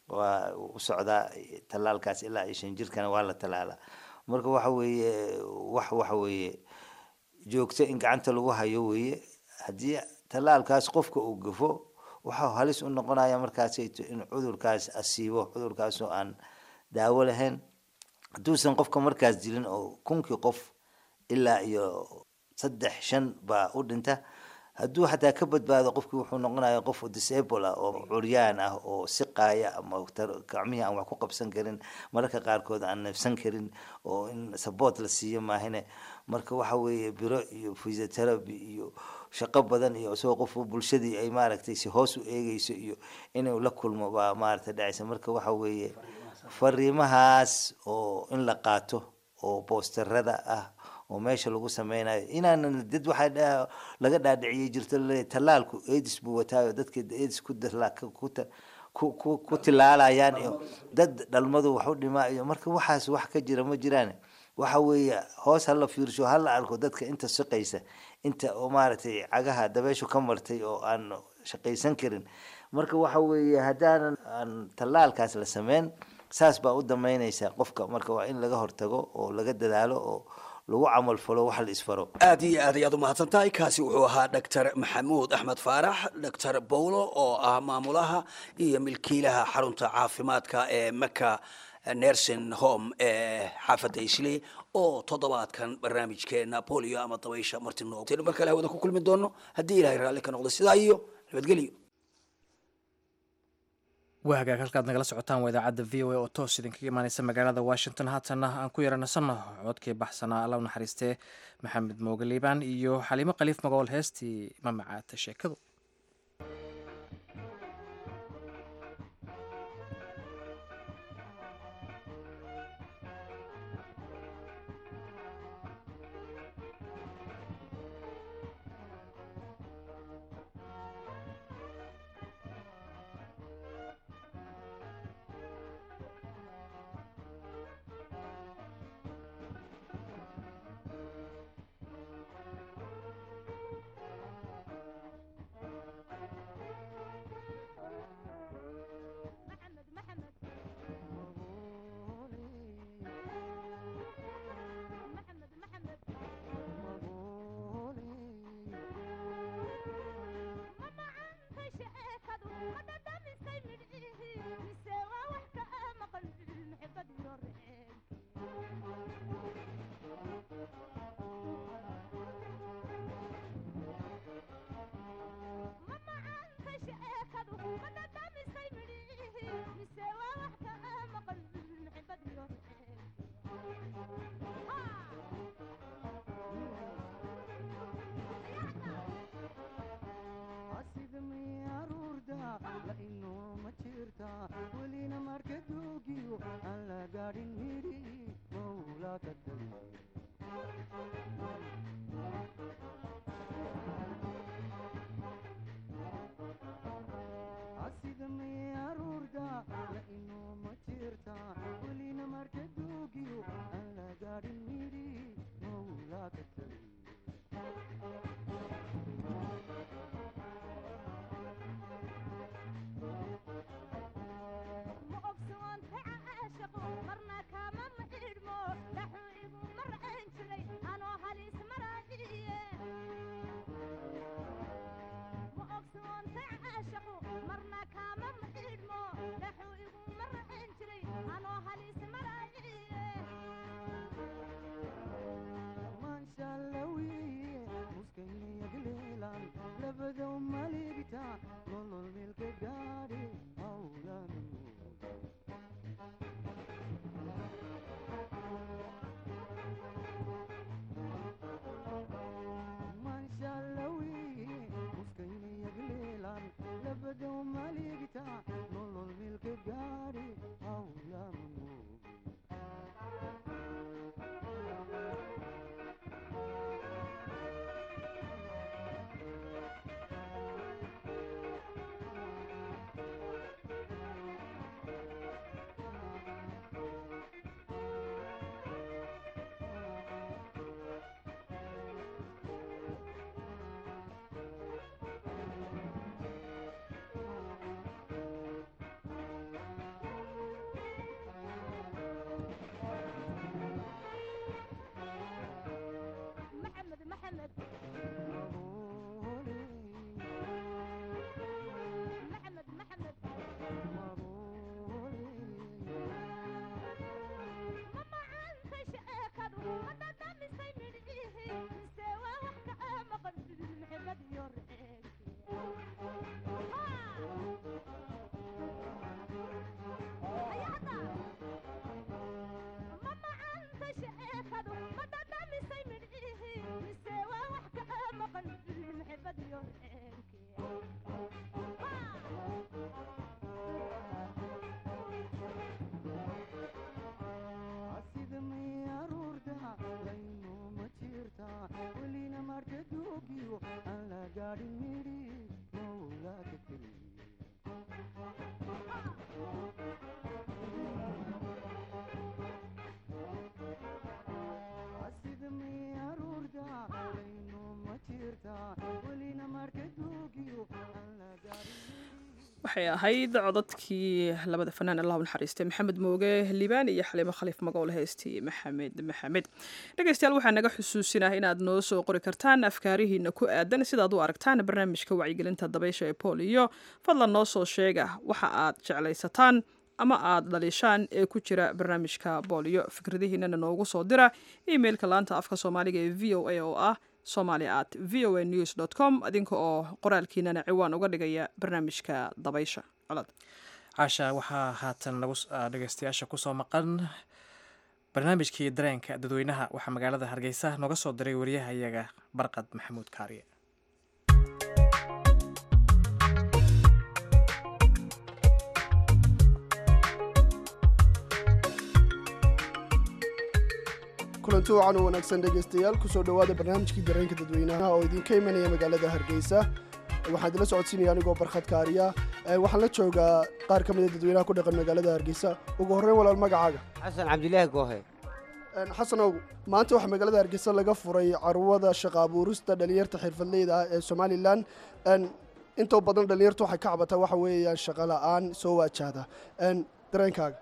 waa u socdaa tallaalkaas ilaa iyo shan jirkana waa la tallaalaa marka waxa weeye wax waxa weeye joogto in gacanta lagu hayo weeye haddii tallaalkaas qofka uu gafo waxaa halis u noqonaya markaasayto in cudurkaas asiibo cudurkaasoo aan daawo lahayn hadduusan qofka markaas dilin oo kunkii qof ilaa iyo saddex shan baa u dhinta hadduu xataa ka badbaado qofkii wuxuu noqonaya qof disable ah oo curyaan ah oo siqaaya ama gacmihii aan wax ku qabsan karin mararka qaarkood aan neefsan karin oo in support la siiyo maahine marka waxa weeye biro iyo physiotherapy iyo shaqo badan iyo isagoo qof bulshadii ay maaragtay si hoos u eegeyso iyo inuu la kulmo baa maaragtay dhacaysa marka waxa weeye fariimahaas oo in la qaato oo boosterada ah oo meesha lagu sameynayo inaanan dad waxaa laga dhaadhiciyay jirto laleeyahy tallaalku aids buu wataayo dadka aids ku ku ku ku tilaalayaan iyo dad dhalmadu wax u dhimaa iyo marka waxaas wax ka jira ma jiraan waxa weeye hoos hala fiirsho hala arko dadka inta shaqaysa inta oo maaragtay cagaha dabeeshu ka martay oo aan shaqaysan karin marka waxa weeye haddaanan aan tallaalkaas la sameyn saas baa u damaynaysa qofka marka waa in laga hortago oo laga dadaalo oo lagu camal falo wax la isfaro aad iyo aad ayaad u mahadsan tahay kaasi wuxuu ahaa doctor maxamuud axmed faarax doctor bowlo oo ah maamulaha iyo milkiilaha xarunta caafimaadka ee maka nursing home ee xaafadda isley oo toddobaadkan barnaamijkeena bolio ama dabaysha martino mar kale hawada ku kulmi doono haddii ilahay raalli ka noqdo sidaa iyo nabadgelyo waa hagaag halkaad nagala socotaan waa idaacadda v o a oo toos idinkaga imaaneysa magaalada washington haatanna aan ku yaranasanno codkii baxsanaa alla u naxariistee maxamed mooge liibaan iyo xaliimo khaliif magool heestii mamacaata sheekadu waxay ahayd codadkii labada fanaan allah u naxariistay maxamed mooge liibaan iyo xaliimo khaliif magool heestii maxamed maxamed dhegeystayaal waxaa naga xusuusinah inaad noo soo qori kartaan afkaarihiina ku aadan sidaad u aragtaan barnaamijka wacyigelinta dabaysha ee booliyo fadlan noo soo sheega waxa aad jeclaysataan ama aad dhaliishaan ee ku jira barnaamijka booliyo fikradihiinana noogu soo dira emailka laanta afka soomaaliga ee v o a oo ah somali at v o a news dot com adinka oo qoraalkiinana ciwaan uga dhigaya barnaamijka dabaysha colaad caasha waxaa haatan lagu dhegeystayaasha kusoo maqan barnaamijkii dareenka dadweynaha waxaa magaalada hargeysa nooga soo diray wariyahayaga barqad maxamuud kaariye kulanti wacan u wanaagsan dhegaystayaal kusoo dhowaada barnaamijkii dareenka dadweynaha oo idinka imanaya magaalada hargeysa waxaan idila socodsiinaya anigoo barkhad kaariya waxaan la joogaa qaar ka mida dadweynaha ku dhaqan magaalada hargeysa ugu horreyn walaal magacaaga xasan cabdilaahi goohe xasanow maanta waxaa magaalada hargeysa laga furay carwada shaqa abuurista dhalinyarta xirfadleyda ah ee somalilan intoo badan dhalinyartu waxay ka cabataa waxa weeyaan shaqa la'aan soo waajahda dareenkaaga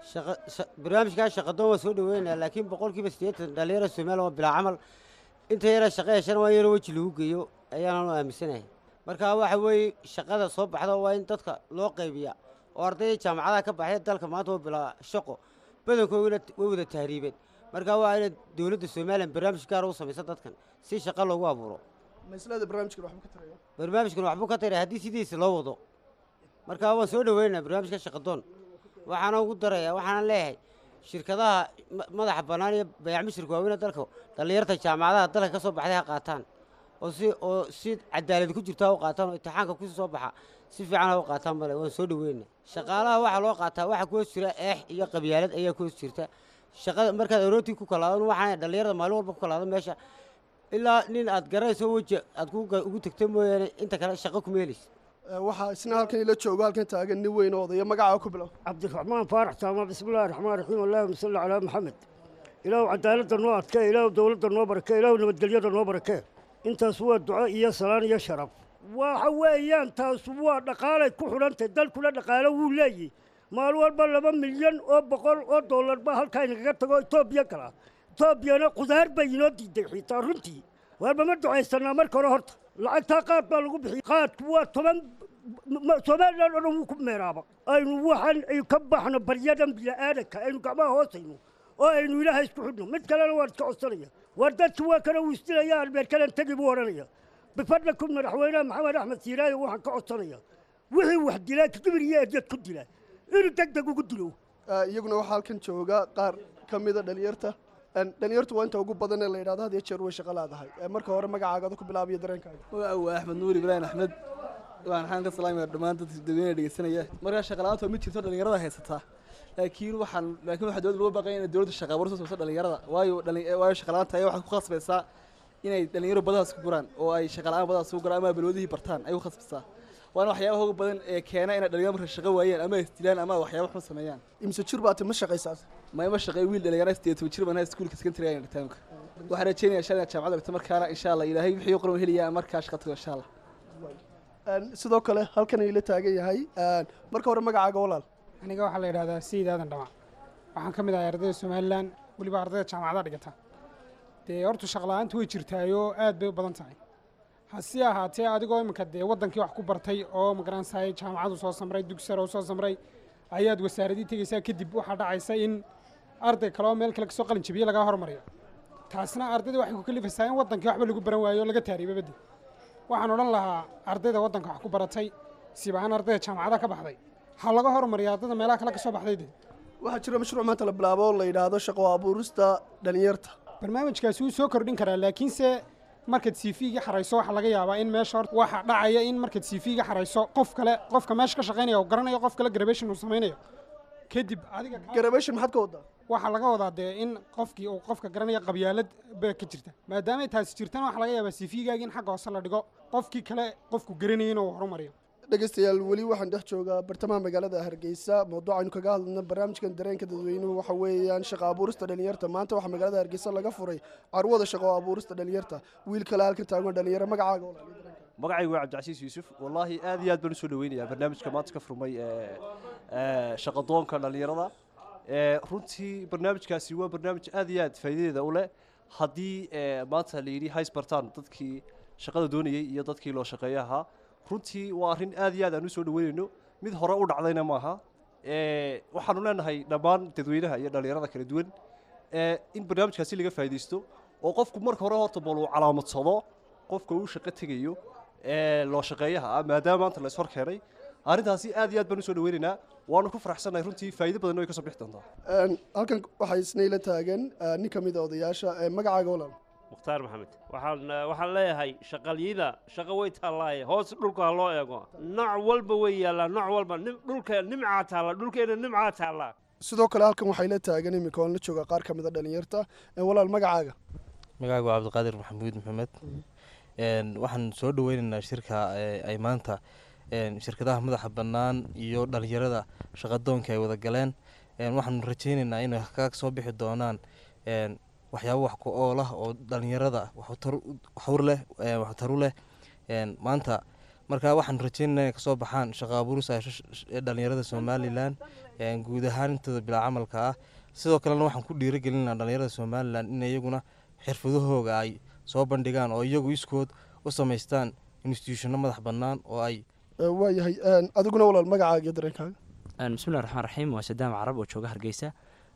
barnaamijkaa shaqadoon waa soo dhaweynaya laakiin boqolkiiba siddeetan dhalinyara somalilan waa bilaa camal inta yara shaqa heshana waa yaro weji lagu geeyo ayaananu aaminsanahay marka waxa weeye shaqada soo baxda waa in dadka loo qaybiya oo ardayda jaamacadaha ka baxday dalka maanta waa bilaa shaqo badankooduna way wada tahriibeen marka waa inay dowladda somalilan barnaamij gaara u samaysa dadkan si shaqa loogu abuuro maislada barnaamijkan waxbuu ka taraya barnaamijkan waxbuu ka taraya haddii sidiisa loo wado marka waan soo dhaweynaa barnaamijka shaqadoon waxaana ugu daraya waxaana leeyahay shirkadaha madaxa bannaan iyo bayaacmishirka waaweyne dalka dhallinyarta jaamacadaha dalka ka soo baxday ha qaataan oo si oo si cadaalad ku jirto ha u qaataan oo imtixaanka kusii soo baxa si fiican ha u qaataan male waan soo dhaweyna shaqaalaha waxaa loo qaataa waxa ku hoos jira eex iyo qabyaalad ayaa ku hoos jirta shaqada markaad arootii ku kalaadan waxaana dhallinyarada maalin walba ku kalaado meesha ilaa nin aad garanayso weji aad ugu tegto mooyaane inta kale shaqo kuma helaysa waxaa isna halkan ila joogo halkan taagan nin weyn oo odaya magacaa ku bilow cabdiraxmaan faarax taama bismillahi raxmaan raxiim allahuma salli calaa maxamed ilaahu cadaaladda noo adkee ilaahu dowladda noo barakee ilaahu nabadgelyada noo barakee intaas waa duco iyo salaan iyo sharaf waxa weeyaan taas waa dhaqaalay ku xidhantay dalkuna dhaqaalo wuu leeyihi maalin walba laba milyan oo boqol oo dollar baa halkaa inagaga tago etoobiya gala etoobiyana qudaar bay inoo diiday xitaa runtii waarba ma ducaysanaa marka hore horta lacagtaa qaad baa lagu bixiyey qaadku waa toban somalilan oo dhan wuu ku meeraaba aynu waxaan ay ka baxno baryadan bila'aadanka aynu gacmaha hoosayno oo aynu ilaaha isku xidhno mid kalena waan iska codsanaya waar dadki waa kana uu isdilaya albeerkalan tegi buu odhanaya bifadlakum madaxweynaha maxamed axmed siiraayo waxaan ka codsanaya wixii wax dilaa kibir iyo edyad ku dilaa inuu deg deg ugu dilo iyaguna waxaa halkan jooga qaar ka mida dhalinyarta dhalinyartu waa inta ugu badan ee la yidhahdo had iyo jeer way shaqa laadahay marka hore magacaagada ku bilaabiyo dareenkaaga waa axmed nuur ibraahim axmed waan xaan ka salaamaya dhammaan dadka dadweynaha dhegeysanaya markaa shaqa la'aanta waa mid jirto dhalinyarada haysataa laakiin waxaan laakiin waxaa dowladda loo baqaya inay dowladda shaqa abuur soo sameyso dhalinyarada waayo dhali waayo shaqa la'aanta ayaa waxay ku khasbaysaa inay dhalinyaro badadaas ku guraan oo ay shaqa la'aan badadaas ku guraan ama balwadihii bartaan ay ku khasbaysaa waana waxyaabaha ugu badan ee keena inay dhalinyaro marka shaqo waayeen ama isdilaan ama waxyaaba xun sameeyaan imse jir baati ma shaqaysaas ma ima shaqeey wiil dhalinyaro sideed toban jir baan iskuulka secondary ayaan dhigtaanka waxaan rajeynayaa shalay jaamacadda dhigto markaana insha allah ilaahay wixii qoran helayaa markaa shaqa tago insha allah sidoo kale halkan ayla taagan yahay marka hore magacaaga walaal aniga waxaa la yidhahdaa sayid aadan dhamac waxaan ka mid ahay ardayda somalilan weliba ardayda jaamacadaha dhigata dee horta shaqla-aantu way jirtaayoo aad bay u badan tahay hase ahaatee adigoo iminka dee waddankii wax ku bartay oo magaransahay jaamacadu soo samray dugsaro soo samray ayaad wasaaradii tegeysaa kadib waxaa dhacaysa in arday kale oo meel kale kasoo qalin jabiye lagaa hormariyo taasna ardayda waxay ku kalifaysaa in waddankii waxba lagu baran waayo o laga taariiba bedel waxaan odhan lahaa ardayda waddanka wax ku baratay sibahaan ardayda jaamacadaha ka baxday ha laga hormariya ardayda meelaha kale ka soo baxday de waxaa jira mashruuc maanta la bilaabo oo la yidhaahdo shaqo abuurista dhalinyarta barnaamijkaasi wuu soo kordhin karaa laakiinse markaad cv-ga xarayso waxaa laga yaabaa in meesha horta waxa dhacaya in markaad cv-ga xarayso qof kale qofka meesha ka shaqaynaya oo garanayo qof kale graduation uu samaynayo kadib adiga graduation maxaad ka wadaa waxaa laga wadaa dee in qofkii uu qofka garanaya qabyaalad ba ka jirta maadaamay taasi jirtana waxaa laga yaabaa cv-gaagi in xagga hoose la dhigo qofkii kale qofku garanayay inuu horumariyo dhegeystayaal weli waxaan dhex joogaa bartamaha magaalada hargeysa mawduucaynu kaga hadlayna barnaamijkan dareenka dadweynuhu waxa weeyaan shaqo abuurista dhalinyarta maanta waxaa magaalada hargeysa laga furay carwada shaqo abuurista dhalinyarta wiil kale halkan taagan dhalinyaro magacaaga magacaygu waa cabdicasiis yuusuf wallaahi aad iyo aad baan usoo dhaweynayaa barnaamijka maanta ka furmay shaqadoonka dhallinyarada runtii barnaamijkaasi waa barnaamij aad iyo aad faa'iidadeeda u leh haddii maanta la yidhi haysbartaan dadkii shaqada doonayey iyo dadkii loo shaqeeya ahaa runtii waa arrin aad iyo aad aan usoo dhaweynayno mid hore u dhacdayna maaha waxaanu leenahay dhammaan dadweynaha iyo dhallinyarada kala duwan in barnaamijkaasi laga faa'iidaysto oo qofku marka hore horta bal uu calaamadsado qofka uu shaqo tegayo loo shaqeeyaha ah maadaama maanta la ishor keenay arrintaasi aad iyo aad baan usoo dhaweynaynaa waanu ku faraxsannahay runtii faa'iido badan way ka soo bixi doontaa halkan waxaa isnayla taagan nin ka mid a odayaasha magacaaga walaal mukhtaar maxamed waxaan waxaan leeyahay shaqalyida shaqo way taallaaye hoos dhulka ha loo eego nooc walba way yaallaa nooc walba dhulka nimcaa taalla dhulkeena nimcaa taallaa sidoo kale halkan waxay la taagan iminka oon la jooga qaar ka mid a dhalinyarta walaal magacaaga magacaagu waa cabdiqaadir maxamuud maxamed waxaan soo dhaweynaynaa shirka ay maanta shirkadaha madaxa bannaan iyo dhalinyarada shaqadoonka ay wada galeen waxaanu rajeynaynaa inay kaga soo bixi doonaan waxyaabo wax ku ool ah oo dhalinyarada waxur leh waxtaru leh maanta marka waxaanu rajeynaynaa inay kasoo baxaan shaqa abuurus ee dhalinyarada somalilan guud ahaan intooda bilaa camalka ah sidoo kalena waxaan ku dhiirigelinaa dhalinyarada somalilan in iyaguna xirfadahooga ay soo bandhigaan oo iyagu iskood u samaystaan institutionno madax bannaan oo ay waayahay adiguna walaal magacaaga iyo dareenkaaga bismillahi raxmaan raxiim waa sadaam carab oo jooga hargeysa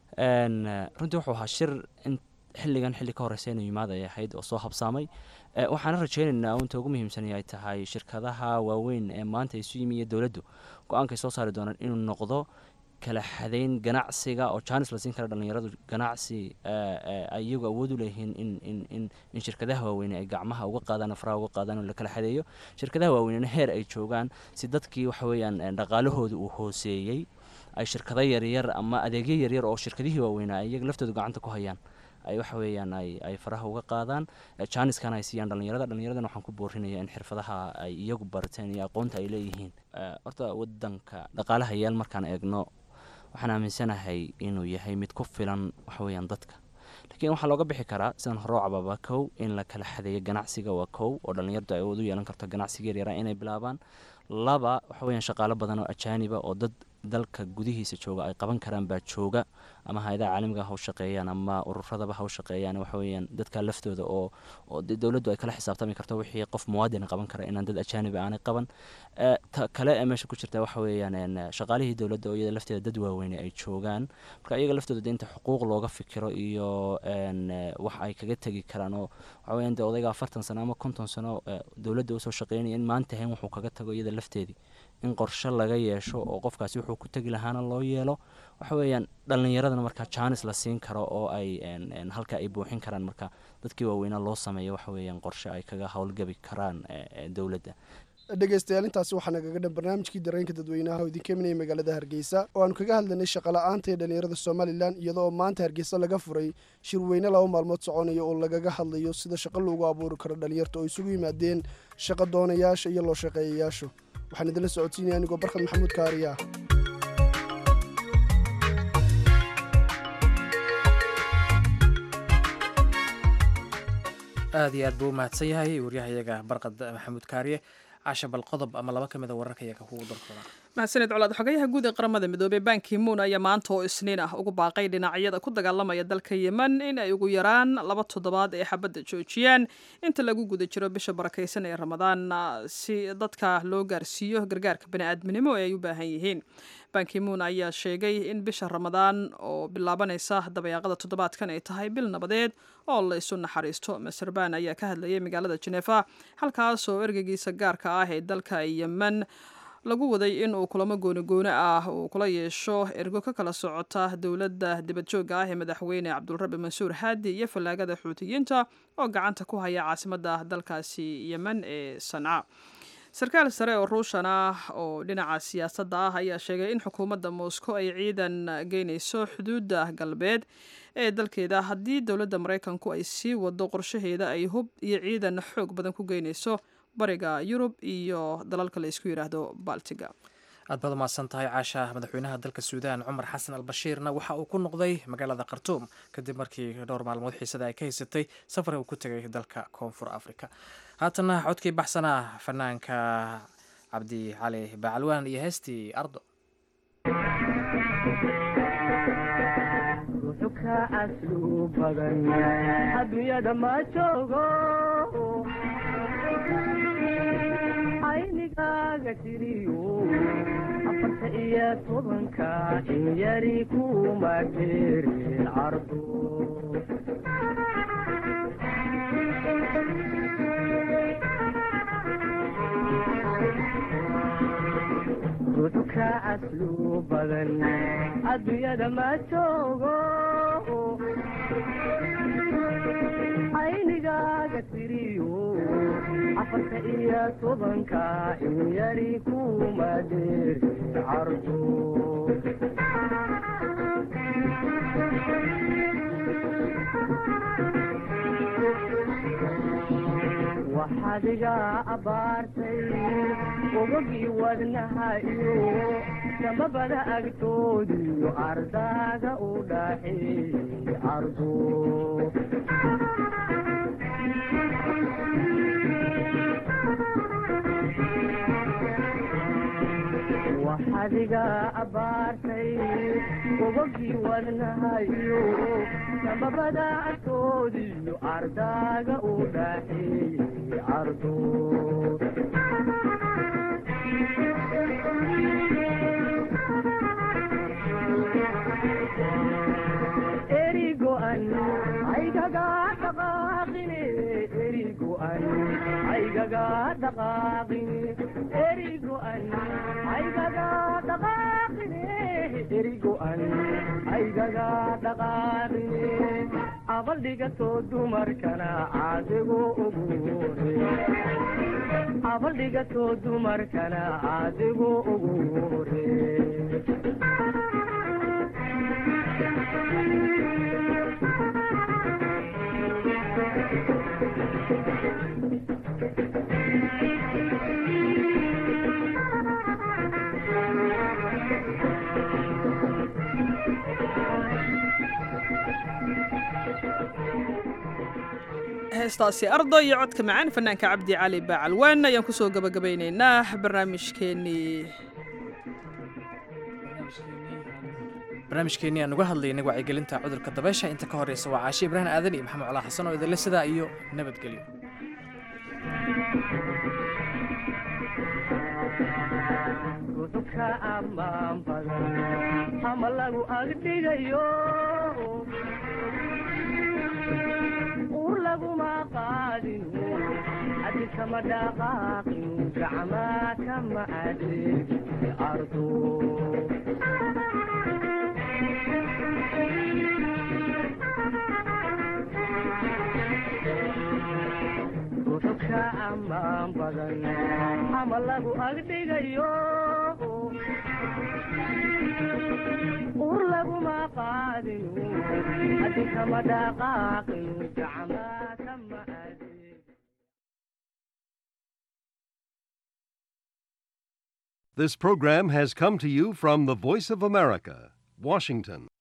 runtii wuxuu ahaa shir in xilligan xilli ka horeysa inuu yimaad ay ahayd oo soo habsaamay waxaana rajeynaynaa inta ugu muhiimsan ay tahay shirkadaha waaweyn ee maanta isu yimi iyo dowladdu go-aankay soo saari doonaan inuu noqdo kala xadayn ganacsiga oo jaanis la siin kara dhalinyaradu ganacsi ay iyagu awood u leeyihiin in in shirkadaha waaweyne ay gacmaha uga qaadaan faraha uga qaadaan oo la kala xadeeyo shirkadaha waaweynena heer ay joogaan si dadkii waxa weeyaan dhaqaalahooda uu hooseeyey ay shirkado yaryar ama adeegyo yaryar oo shirkadihii waaweynaa ay iyaga laftooda gacanta ku hayaan ay waxa weeyaan ay ay faraha uga qaadaan jaaniskana ay siiyaan dhalinyarada dhalinyaradana waxaan ku boorinaya in xirfadaha ay iyagu barteen iyo aqoonta ay leeyihiin horta wadanka dhaqaalaha yaal markaan eegno waxaan aaminsanahay inuu yahay mid ku filan waxa weeyaan dadka laakiin waxaa looga bixi karaa sidaan hore u cababa kow in la kala xadeeyo ganacsiga waa kow oo dhalinyardu ay awood u yeelan karto ganacsiga yaryara inay bilaabaan laba waxa weeyaan shaqaalo badan oo ajaaniba oo dad dalka gudihiisa jooga ay qaban karaan baa jooga ama hay-adaha caalamiga ha u shaqeeyaan ama ururadaba ha u shaqeeyaan waxa weeyaan dadka laftooda oo oo dowladdu ay kala xisaabtami karto wixii qof muwaadin qaban kara inaan dad ajaaniba aanay qaban ta kale ee meesha ku jirta waxa weeyaan shaqaalihii dowladda oo iyada lafteeda dad waaweyne ay joogaan marka iyaga laftooda inta xuquuq looga fikiro iyo wax ay kaga tegi karaan oo waxa weeyaan dee odayga afartan sano ama konton sano dowladda usoo shaqeynaya in maanta hayn wuxuu kaga tago iyada lafteedii in qorshe laga yeesho oo qofkaasi wuxuu ku tegi lahaana loo yeelo waxa weeyaan dhalinyaradana markaa jaanis la siin karo oo ay halka ay buuxin karaan marka dadkii waaweynaa loo sameeyo waxa weeyaan qorshe ay kaga howlgabi karaan dowladda dhegeystayaal intaasi waxaa nagaga dhan barnaamijkii dareenka dadweynaha oo idinka imanaya magaalada hargeysa oo aanu kaga hadlanay shaqala-aanta ee dhalinyarada somalilan iyadoo maanta hargeysa laga furay shirweyne laba maalmood soconaya oo lagaga hadlayo sida shaqo loogu abuuri karo dhalinyarta oo isugu yimaadeen shaqo doonayaasha iyo loo shaqeeyayaashu waxaan idinla socodsiinaya anigoo barkad maxamuud kaariya aad iyo aad buu u mahadsan yahay waryahayaga barqad maxamuud kaariye casha bal qodob ama laba ka mid a wararka iyaga kugu darkooda mahadsaned colaad xogayaha guud ee qaramada midoobey banki moon ayaa maanta oo isniin ah ugu baaqay dhinacyada ku dagaalamaya dalka yemen in ay ugu yaraan laba toddobaad ay xabadda joojiyaan inta lagu guda jiro bisha barakaysan ee ramadaan si dadka loo gaarsiiyo gargaarka bani'aadminimo ee ay u baahan yihiin banki moon ayaa sheegay in bisha ramadaan oo bilaabanaysa dabayaaqada toddobaadkan ay tahay bil nabadeed oo la isu naxariisto maser ban ayaa ka hadlayay magaalada jenefa halkaas oo ergeygiisa gaarka ah ee dalka yemen lagu waday in uu kulamo goonigooni ah uu kula yeesho ergo ka kala socota dowladda dibadjoogga ah ee madaxweyne cabdulrabi mansuur haadi iyo fallaagada xuutiyiinta oo gacanta ku haya caasimadda dalkaasi yemen ee sanca sarkaal sare oo ruushan ah oo dhinaca siyaasadda ah ayaa sheegay in xukuumadda moscow ay ciidan geynayso xuduudda galbeed ee dalkeeda haddii dowladda maraykanku ay sii wado qorshaheeda ay hub iyo ciidan xoog badan ku geynayso bariga yurub iyo dalalka la isku yidhaahdo baltiga aad baad umahadsan tahay caasha madaxweynaha dalka suudaan cumar xasan al bashiirna waxa uu ku noqday magaalada khartuum kadib markii dhowr maalmood xiisada ay ka haysatay safar uu ku tegay dalka koonfur africa haatana codkii baxsanaa fanaanka cabdi cali bacalwaan iyo heestii ardo adunyada ma joogo aynigaaga tiriyo afarta iyo tobanka in yari kuma geerin cardo ruuxka aslu badan adduunyada ma joogo aynigaaga tiriyo afarta iyo tobanka in yari kuma dheerin cardo waxaad iga abaartay ogogii wadnaha iyo samabada agtoodiyo ardaaga u dhaxeeyey ardo waxaad iga abaartay ogogii wadnaha iyo samabada agtoodiyo ardaaga u dhaxeeyey ardo erigo'an aygaga dhaqaaqine erigo'an aygaga dhaqaaqine erigo'an aygaga dhaqaaqine erigo'an aygaga dhaqaaqine abaldhigatoo dumarkana caadigu ugu hore abaldhigatoo dumarkana caadigu ugu hore heestaasi ardo iyo codka macaan fanaanka cabdi cali baacalwaan ayaan kusoo gabagabaynaynaa barnaamijkeenii barnaamijkeenii aan uga hadlaynay wacyigelinta cudurka dabeysha inta ka horeysa waa caashi ibraahim aadan iyo maxamed colaa xasan oo idinle sidaa iyo nabadgelyo ka ammaan badan ama lagu agdhigayo ur laguma qaadin adi kama dhaqaaqin gacmaa kama adeegin ardo ruuxu ka ammaan badan ama lagu agdhigayo ur laguma qaadin adi kama dhaqaaqin gacmaa kama adeegin This program has come to you from the Voice of America, Washington.